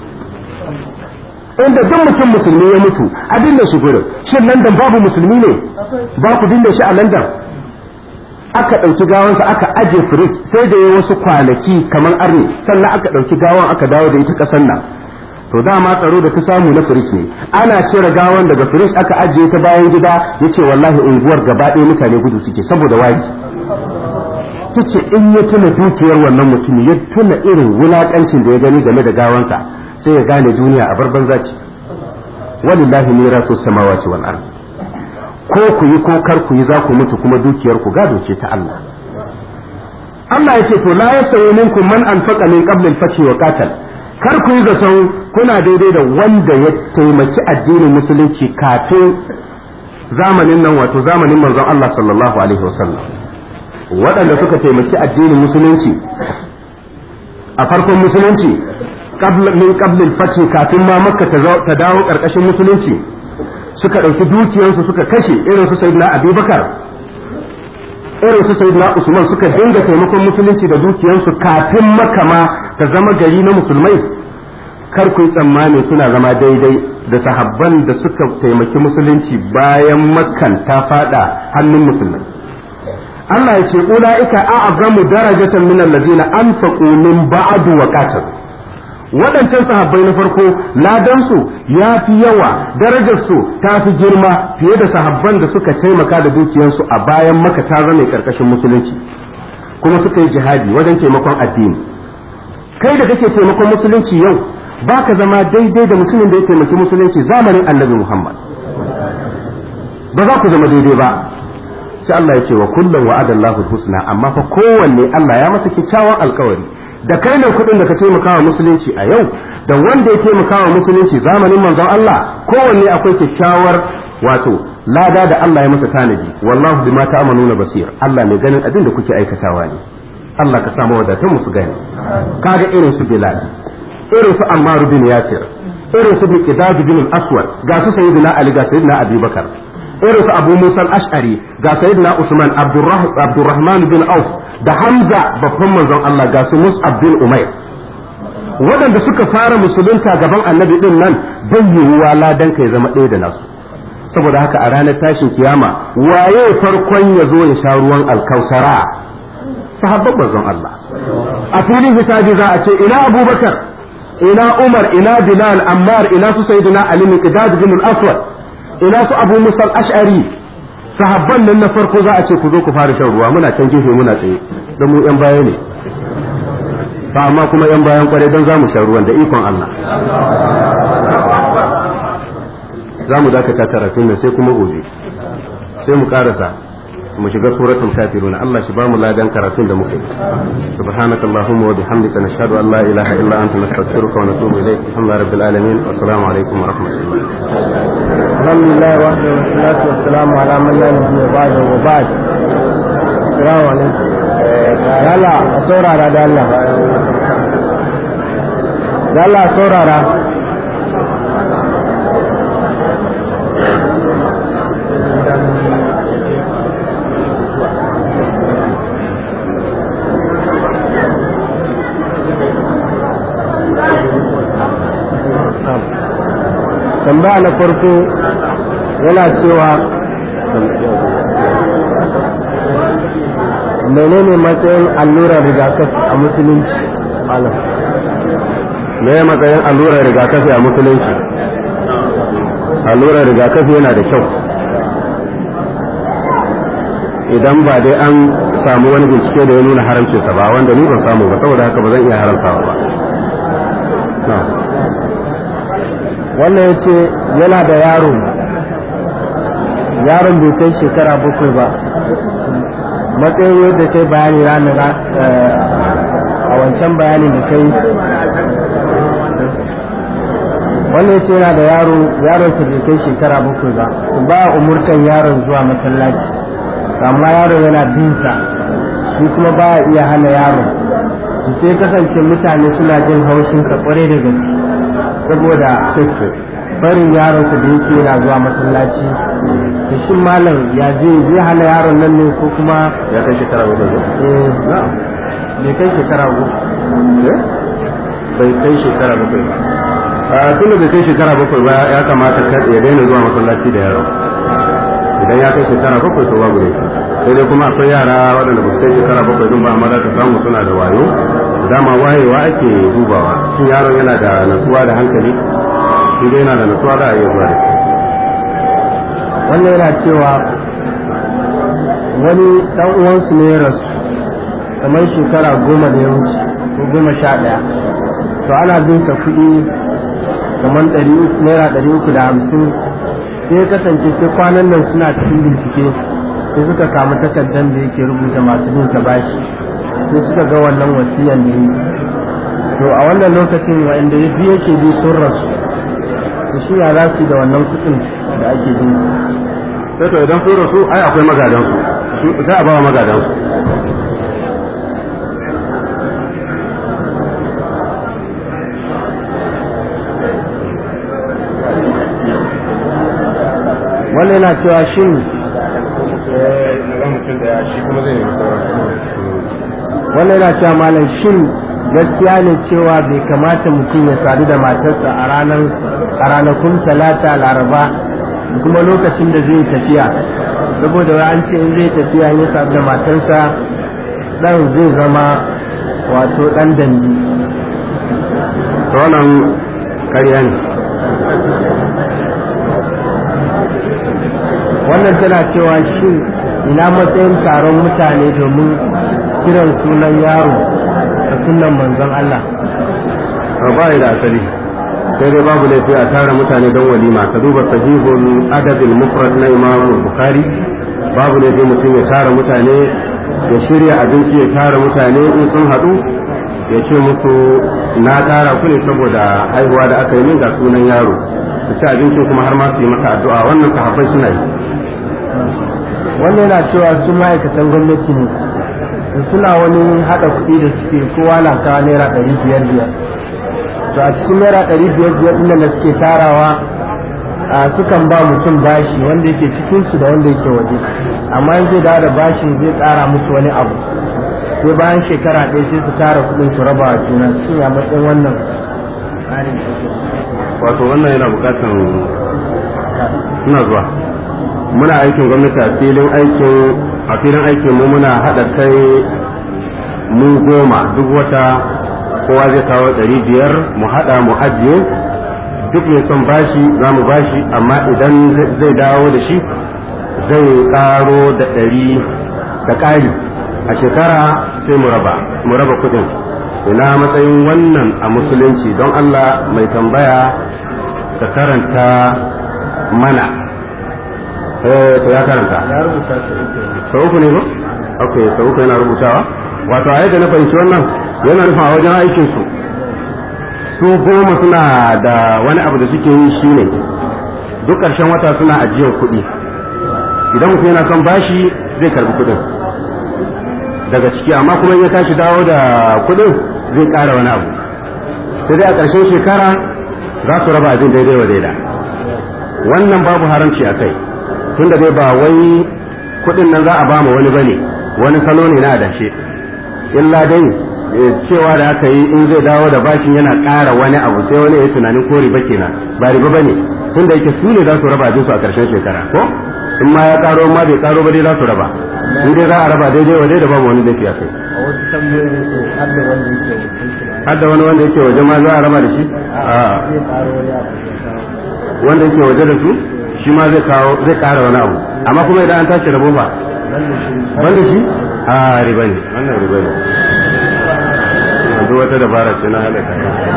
inda duk mutum musulmi ya mutu a binne shi gurin shin London babu musulmi ne ba ku binne shi a London aka ɗauki gawansa aka aje firij sai da ya wasu kwanaki kamar arni sannan aka ɗauki gawan aka dawo da ita ƙasar nan to dama tsaro da ta samu na firij ne ana cire gawan daga firij aka ajiye ta bayan gida ya ce wallahi unguwar gaba ɗaya mutane gudu suke saboda wari ta ce in ya tuna dukiyar wannan mutum ya tuna irin wulaƙancin da ya gani game da gawansa sai ya gane duniya a barban zaci walillahi mirasu samawati wal ard ko ku yi ko kar ku yi za ku mutu kuma dukiyar ku gado ce ta Allah Allah ya ce to la yasawi minkum man anfaqa min qabl al-fath wa qatal kar ku yi zaton kuna daidai da wanda ya taimaki addinin musulunci kafin zamanin nan wato zamanin manzon Allah sallallahu alaihi wasallam waɗanda suka taimaki addinin musulunci a farkon musulunci min qablil fathi kafin ma makka ta dawo karkashin musulunci suka ɗauki dukiyarsu suka kashe irin su sayyidina abubakar irin su sayyidina usman suka dinga taimakon musulunci da dukiyarsu kafin makka ma ta zama gari na musulmai kar ku yi tsammani suna zama daidai da sahabban da suka taimaki musulunci bayan makkan ta fada hannun musulmai Allah ya ce ula'ika a'azamu darajatan min allazina anfaqu min ba'du wa qatalu waɗancan sahabbai na farko ladansu ya fi yawa darajarsu ta fi girma fiye da sahabban da suka taimaka da dukiyarsu a bayan maka ta zama ƙarƙashin musulunci kuma suka yi jihadi wajen taimakon addini kai da kake taimakon musulunci yau ba ka zama daidai da mutumin da ya taimaki musulunci zamanin annabi muhammad ba za ku zama daidai ba sai Allah ya ce wa kullum wa'adallahu husna amma fa kowanne Allah ya masa kyakkyawan alkawari da kai ne kuɗin da ka taimaka wa musulunci a yau da wanda ya taimaka wa musulunci zamanin manzon Allah kowanne akwai kyakkyawar wato lada da Allah ya masa tanadi wallahu bima ta'maluna basir Allah mai ganin abin da kuke aikatawa ne Allah ka samu wadatan musu gani kaga irin su Bilal irin su Ammar bin Yasir irin su Miqdad bin Aswad ga su Sayyidina Ali ga Sayyidina Abi Bakar irin su Abu Musa al-Ash'ari ga Sayyidina Usman Abdurrahman bin Auf da Hamza babban manzon Allah ga su Mus'ab bin Umair waɗanda suka fara musulunta gaban annabi din nan bai yiwuwa ladan ka ya zama ɗaya da nasu saboda haka a ranar tashin kiyama waye farkon ya zo ya sha ruwan alkausara sahabban manzon Allah a filin hisabi za a ce ina Abubakar ina Umar ina Bilal Ammar ina su Sayyidina Ali Miqdad bin al-Aswad ina su Abu Musa al-Ash'ari sahabban nan na farko za a ce ku zo ku fara shan ruwa muna can gefe muna tsaye don mu yan baya ne ba amma kuma yan bayan kwarai don za mu sha ruwan da ikon Allah za mu dakata karatun nan sai kuma gobe sai mu karasa mu shiga suratul kafirun Allah shi ba mu ladan karatun da muke subhanaka allahumma wa bihamdika nashhadu an la ilaha illa anta nastaghfiruka wa natubu ilayk alhamdulillahi rabbil alamin wa assalamu alaikum wa rahmatullah
alhamdulillah wa salatu wa salamu ala man la nabiyya ba'da wa ba'd assalamu alaikum yalla a saurara da Allah da Allah saurara tambaya na farko yana cewa menene matsayin allurar rigakafi a musulunci malam
me ya matsayin allurar rigakafi a musulunci allurar rigakafi yana da kyau idan ba dai an samu wani bincike da ya nuna haramcinsa ba wanda ni ban samu ba saboda haka ba zan iya haramtawa ba
wannan ya ce yana da yaro yaron bai kai shekara bakwai ba matsayin yadda kai bayani ranar a wancan bayanin da kai wannan ya ce yana da yaro yaron sa bai kai shekara bakwai ba ba umurtan yaron zuwa masallaci amma yaron yana binsa shi kuma ba iya hana yaron sai kasance mutane suna jin haushin ka kware da gaske saboda barin yaronsa da yake yana zuwa masallaci da shi malam ya je zai hana yaron nan ne ko kuma
ya kai shekara bakwai
eh bai kai shekara goma
bai kai shekara bakwai ba a tunda bai kai shekara bakwai ba ya kamata ya daina zuwa masallaci da yaro idan ya kai shekara bakwai to babu ne sai dai kuma akwai yara waɗanda ba su kai shekara bakwai din ba amma za ka samu suna da wayo dama wayewa ake dubawa shin yaron yana da natsuwa da hankali shi dai yana da natsuwa za a iya zuwa da shi
wannan yana cewa wani dan uwansu ne ya rasu kamar shekara goma da ya wuce ko goma sha ɗaya to ana bin sa kuɗi kamar ɗari uku naira ɗari uku da hamsin sai ya kasance sai kwanan nan suna cikin bincike sai suka samu takardar da yake rubuta masu bin sa bashi sai suka ga wannan wasiyan da yi to a wannan lokacin wa'anda ya biyu yake bi sun rasu to shi ya za su yi da wannan kuɗin da ake bin
sai to idan sun rasu ai akwai magadan su za a ba wa magadan su
wannan yana cewa shin wannan yana cewa malam shin gaskiya ne cewa bai kamata mutum ya sadu da matarsa a ranar a ranakun talata laraba da kuma lokacin da zai tafiya saboda wa an ce in zai tafiya ya sadu da matarsa dan zai zama wato dan dandi
to wannan ƙarya ne
wannan tana cewa shin ina matsayin taron mutane domin kiran sunan yaro da sunan manzon Allah
ba da asali sai dai babu laifi a tara mutane don walima ka duba sahihul adabul mufrad na imam bukhari babu laifi mutum ya tara mutane ya shirya abinci ya tara mutane in sun haɗu ya ce musu na tara ku ne saboda haihuwa da aka yi min ga sunan yaro su ci abincin kuma har ma su yi masa addu'a wannan sahabbai suna yi
wannan yana cewa su ma'aikatan gwamnati ne suna wani haɗa kuɗi da suke kowa na kawo naira ɗari biyar biyar to a cikin naira ɗari biyar biyar ɗin da suke tarawa a sukan ba mutum bashi wanda yake cikin su da wanda yake waje amma in zai dawo da bashin zai ƙara musu wani abu sai bayan shekara ɗaya sai su tara kuɗin su raba wa juna su ya matsayin wannan tsarin
wato wannan yana bukatan suna zuwa muna aikin gwamnati a filin aikin a filin aikin mu muna haɗa kai mu goma duk wata kowa zai kawo ɗari biyar mu haɗa mu ajiye duk mai son bashi za mu bashi amma idan zai dawo da shi zai ƙaro da ɗari da ƙari a shekara sai mu raba mu raba kuɗin ina matsayin wannan a musulunci don Allah mai tambaya ka karanta mana eh to ya karanta
ya rubuta su uku
sau uku ne ba ok sau uku yana rubutawa wato a yadda na fahimci wannan yana nufin a wajen aikin su su goma suna da wani abu da suke yi shine duk ƙarshen wata suna ajiyar kuɗi idan mutum yana son bashi zai karbi kuɗin daga ciki amma kuma in ya tashi dawo da kuɗin zai ƙara wani abu sai dai a ƙarshen shekara za su raba abin daidai wa daida wannan babu haramci a kai tunda dai ba wai kuɗin nan za a ba ma wani bane wani salo ne na adashe illa dai eh, cewa da aka yi in zai dawo da bashin yana ƙara wani abu sai wani ya yi tunanin ko riba kenan ba riba bane tunda yake su ne za su raba abin su a ƙarshen shekara ko in ma ya ƙaro in ma bai ƙaro ba dai za su raba in dai za a raba daidai wa daidai babu wani laifi a kai
a wasu tambayoyi ce har da wanda yake wakilci na
har da wani wanda yake waje ma za a raba da shi a
zai ƙaro wani abu ya kawo
wanda yake waje da su shi ma zai kawo zai ƙara wani abu amma kuma idan an tashi rabo ba
nan da shi
banda shi a riba ne wannan riba ne duk wata dabara ce na halaka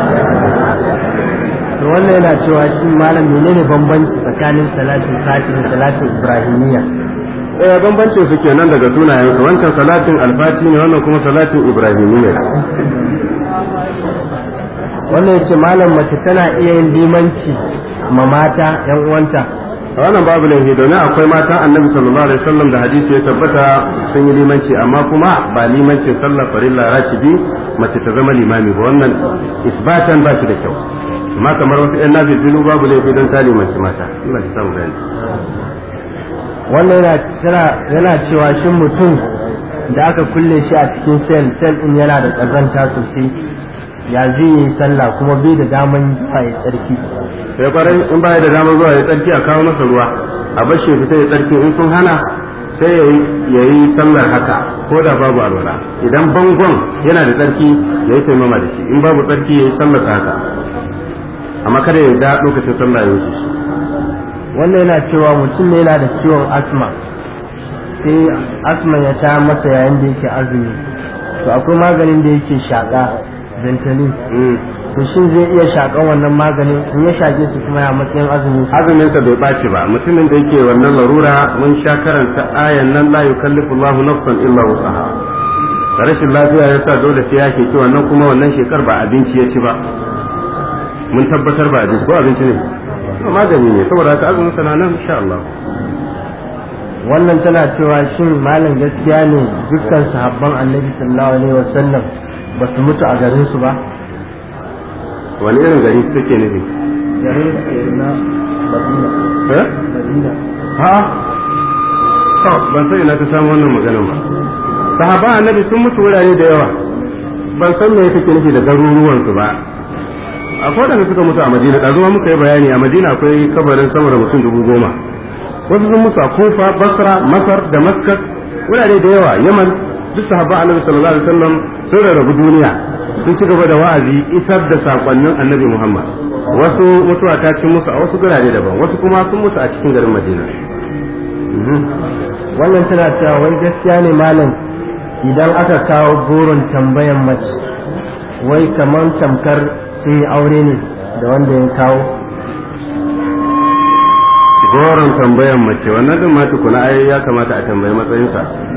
to wannan yana cewa shi malam menene bambanci tsakanin salatin fati da salatin ibrahimiyya
eh bambancin su kenan daga sunayen su wancan salatin alfati ne wannan kuma salatin ibrahimiyya
wannan yace malam mace tana iya yin limanci ma mata yan uwanta
a wannan babu laifi domin akwai matan annabi sallallahu alaihi wasallam da hadisi ya tabbata sun yi limanci amma kuma ba limancin sallar farilla rakibi mace ta zama limami ba wannan isbatan ba shi da kyau amma kamar wasu yan nafi bilu babu laifi don ta limanci mata Allah ya samu gani
wannan yana tana- yana cewa shin mutum da aka kulle shi a cikin sel sel din yana da kazanta sosai ya zai yi sallah kuma bai da daman zuwa ya tsarki
sai kwarai in baya da damar zuwa ya tsarki a kawo masa ruwa a bar shi ya fita ya tsarki in sun hana sai ya yi sallar haka ko da babu alwala idan bangon yana da tsarki ya yi taimama da shi in babu tsarki ya yi sallar haka amma kada ya da lokacin sallah ya wuce shi
wannan yana cewa mutum ne yana da ciwon asma sai asma ya ta masa yayin da yake azumi to akwai maganin da yake shaƙa ventolin
Mm.
to shin zai iya shaƙan wannan maganin in ya shaƙe su kuma ya matsayin azumi
azumin sa bai ɓaci ba mutumin da yake wannan larura mun sha karanta ayan nan la yukallifu Allahu nafsan illa wusaha rashin lafiya ya sa dole sai ya ke ci wannan kuma wannan shekar ba abinci ya ci ba mun tabbatar ba abinci ko abinci ne To magani ne saboda haka azumin sa na nan insha Allah
wannan tana cewa shin malam gaskiya ne dukkan sahabban annabi sallallahu alaihi wasallam ba su mutu a garin su ba
wani irin gari take nufi
garin su na madina
eh
madina
ha to ban san ina ta samu wannan maganar ba sahaba annabi sun mutu wurare da yawa ban san me take nufi da garuruwan su ba akwai da suka mutu a madina da zuwa muka yi bayani a madina akwai kabarin sama da mutum dubu goma wasu sun mutu a kufa basra masar damascus wurare da yawa yaman duk sahaba annabi sallallahu alaihi wasallam sun rarrabu duniya sun ci gaba da wa'azi isar da sakonnin annabi muhammad wasu mutuwa ta cin musu a wasu gurare daban wasu kuma sun mutu a cikin garin madina Mhm.
wannan tana cewa wai gaskiya ne malam idan aka kawo goron tambayan mace wai kamar tamkar sun yi aure ne da wanda ya kawo
goron tambayan mace wannan din ma tukuna ai ya kamata a tambayi matsayinsa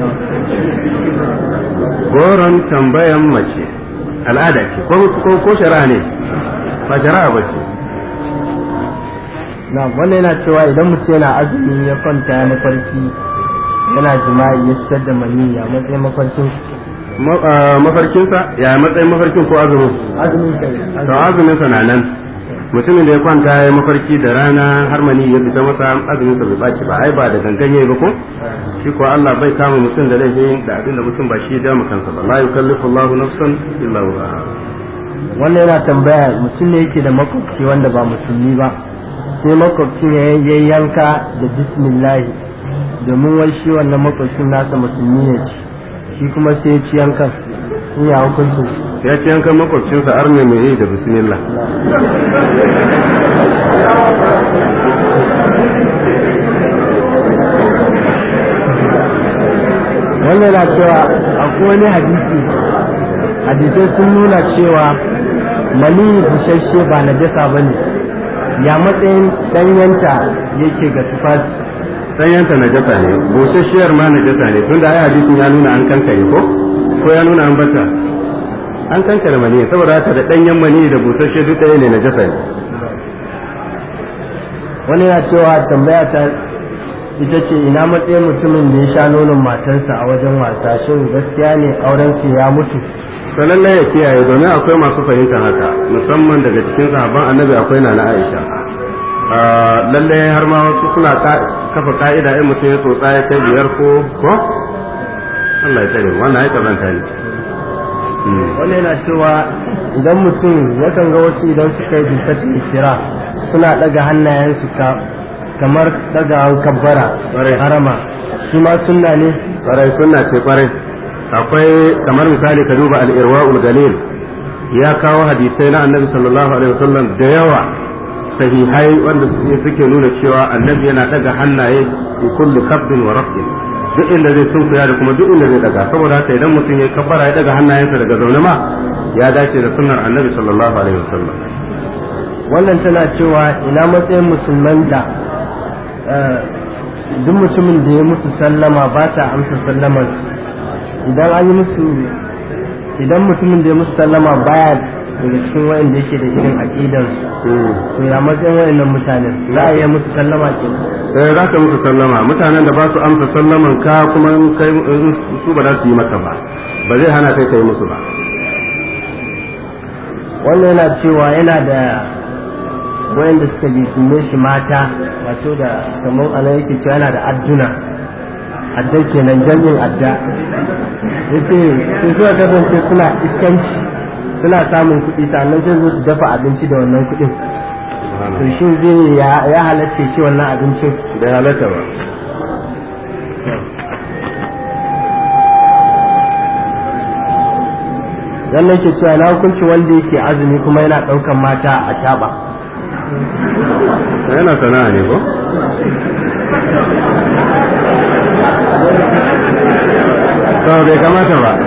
goron tambayan mace al'ada ce ko ko ko shari'a ne ba shari'a ba ce
na wannan yana cewa idan mutum yana azumi ya kwanta ya mafarki yana jima'i ya fitar da maniyyi a matsayin mafarkin
Ma- ah, mafarkinsa ya matsayin mafarkin ko azumin
azumin kai
to azumin sa na nan mutumin da ya kwanta ya mafarki da rana har mani ya fita masa azumin sa bai baci ba ai ba da gangan yayi ba ko shi ko Allah bai kama mutum da laifin da abin da mutum ba shi ya dama kansa ba la yukallifu Allahu nafsan illa wusaha
wannan yana tambaya mutum ne yake da makwabci wanda ba musulmi ba sai makwabcin ya ya yanka da bismillahi domin wai shi wannan makwabcin nasa musulmi ne shi kuma sai ya ci yankan in ya hukuncin
ya ce yankan makwabcinsa ar ne mai yi da bismillah
wannan yana cewa akwai wani hadisi hadisai sun nuna cewa mani busasshe ba najasa ba ne ya matsayin ɗanyanta yake ga tufafi
ɗanyanta najasa ne busasshiyar ma najasa ne tunda ai hadisin ya nuna an kankare ko ko ya nuna an bata an kankare mani saboda haka da ɗanyen mani da busasshe duk ɗaya ne najasa ne
wani yana cewa tambaya ta ita ce ina matsayin mutumin da ya sha nonon matarsa a wajen wasa shin gaskiya ne auren su ya mutu
to lallai ya kiyaye domin akwai masu fahimtar haka musamman daga cikin sahabban annabi akwai na Aisha lallai har ma wasu suna kafa ka'ida in mutum ya tsotsa ya kai biyar ko ko Allah ya tsare wannan ya kazanta ne
wani yana cewa idan mutum yakan ga wasu idan suka yi bisatin kira suna daga hannayensu ka kamar daga kabbara harama shi ma sunna ne
kwarai sunna ce kwarai akwai kamar misali ka duba al-irwaul galil ya kawo hadisai na annabi sallallahu alaihi wasallam da yawa sahihai wanda suke nuna cewa annabi yana daga hannaye fi kulli kabdin wa rafin duk inda zai sunkuya da kuma duk inda zai daga saboda haka idan mutum ya kabbara ya daga hannayensa daga zaune ma ya dace da sunnar annabi sallallahu alaihi wasallam
wannan tana cewa ina matsayin musulman da duk mutumin da ya musu sallama ba ta amsa sallamar idan an yi musu idan mutumin da ya musu sallama baya daga cikin wa'anda yake da irin aqidar to ya matsayin wa'annan mutanen za a iya musu sallama ke
sai za ka musu sallama mutanen da ba su amsa sallaman ka kuma kai su ba za su yi maka ba ba zai hana kai kai musu ba
wannan yana cewa yana da wayanda suka jisume shi mata wato da kamar ana yake cewa yana da adduna adda kenan jami'in adda yace sun suka kasance suna iskanci suna samun kuɗi sannan sai zo su dafa abinci da wannan kuɗin to shin zai ya halatta ce wannan abincin
bai halatta ba
wannan ke cewa na hukunci wanda yake azumi kuma yana ɗaukan mata a shaɓa
yana sana'a ne ko to bai kamata ba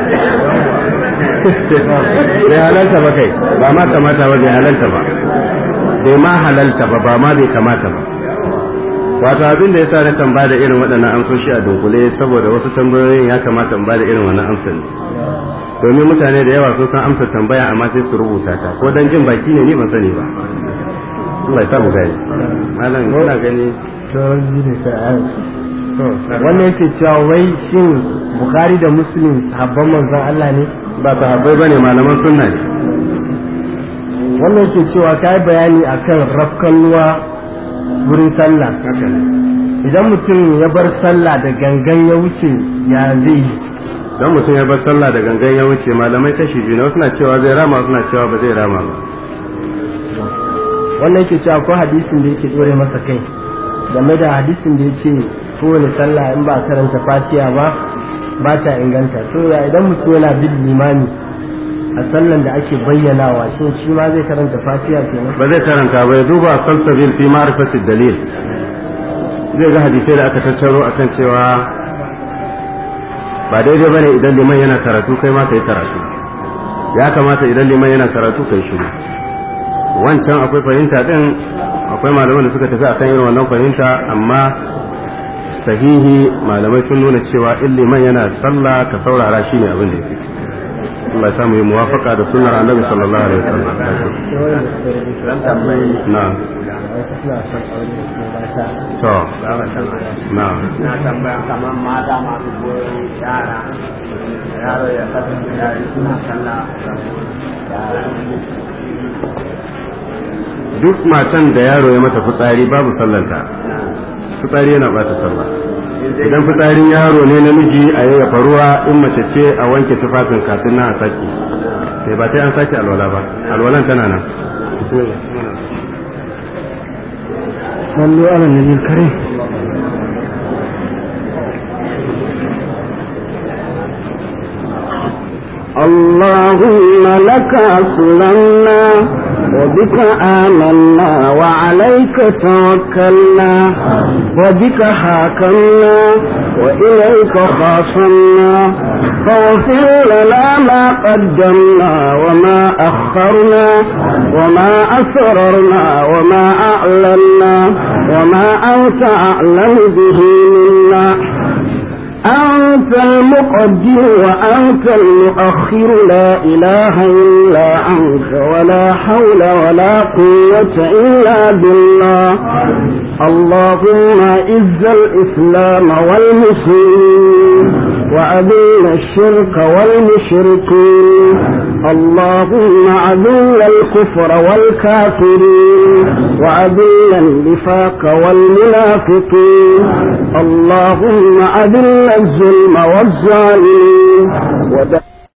bai halalta ba kai ba ma kamata ba bai halalta ba bai ma halalta ba ba ma bai kamata ba wato abin da ya sa na kan bada irin waɗannan amsoshi a dunkule saboda wasu tambayoyin ya kamata in bada irin wannan amsar ne domin mutane da yawa sun san amsa tambaya amma sai su rubuta ta ko dan jin baki ne ni ban sani ba Allah ya samu gani malam ina gani
wannan yake cewa wai shin bukhari da muslim sahabban manzon Allah ne
ba sahabbai bane malaman sunna ne
wannan yake cewa kai bayani akan rafkan ruwa wurin sallah idan mutum ya bar sallah da gangan ya wuce ya zai yi
dan mutum ya bar sallah da gangan ya wuce malamai kashi biyu na suna cewa zai rama suna cewa ba zai rama ba
wannan yake cewa ko hadisin da yake dore masa kai game da hadisin da yake kowane sallah in ba karanta fatiha ba ba ta inganta to ya idan mutum yana bin limami a sallan da ake bayyanawa shin shi ma zai karanta fatiha kenan
ba zai karanta ba ya duba salsabil fi ma'rifatid dalil zai ga hadisai da aka tattaro akan cewa ba daidai bane idan liman yana karatu kai ma kai karatu ya kamata idan liman yana karatu kai shiru wancan akwai fahimta din akwai malaman da suka tafi akan irin wannan fahimta amma sahihi malamai sun nuna cewa in liman yana sallah ka saurara shine abin da yake Allah ya samu yi muwafaka da sunnar annabi sallallahu alaihi wasallam na to na
na tambaya kamar mata masu goyon yara yaro ya kasance yari suna sallah
duk matan da yaro ya mata fitsari babu sallanta fitsari yana bata sallah idan fitsarin yaro ne namiji a yayyafa ruwa in mace ce a wanke tufafin kafin na a sake sai ba sai an sake alwala ba alwalan tana nan
sallu ala nabi karim
اللهم لك أسلمنا وبك آمنا وعليك توكلنا وبك حاكمنا وإليك خاصمنا فاغفر لنا ما قدمنا وما أخرنا وما أسررنا وما أعلنا وما أنت أعلم به منا أنت المقدم وأنت المؤخر لا إله إلا أنت ولا حول ولا قوة إلا بالله اللهم إز الإسلام والمسلمين وأذل الشرك والمشركين اللهم أذل الكفر والكافرين وأذل النفاق والمنافقين اللهم أذل الظلم والظالمين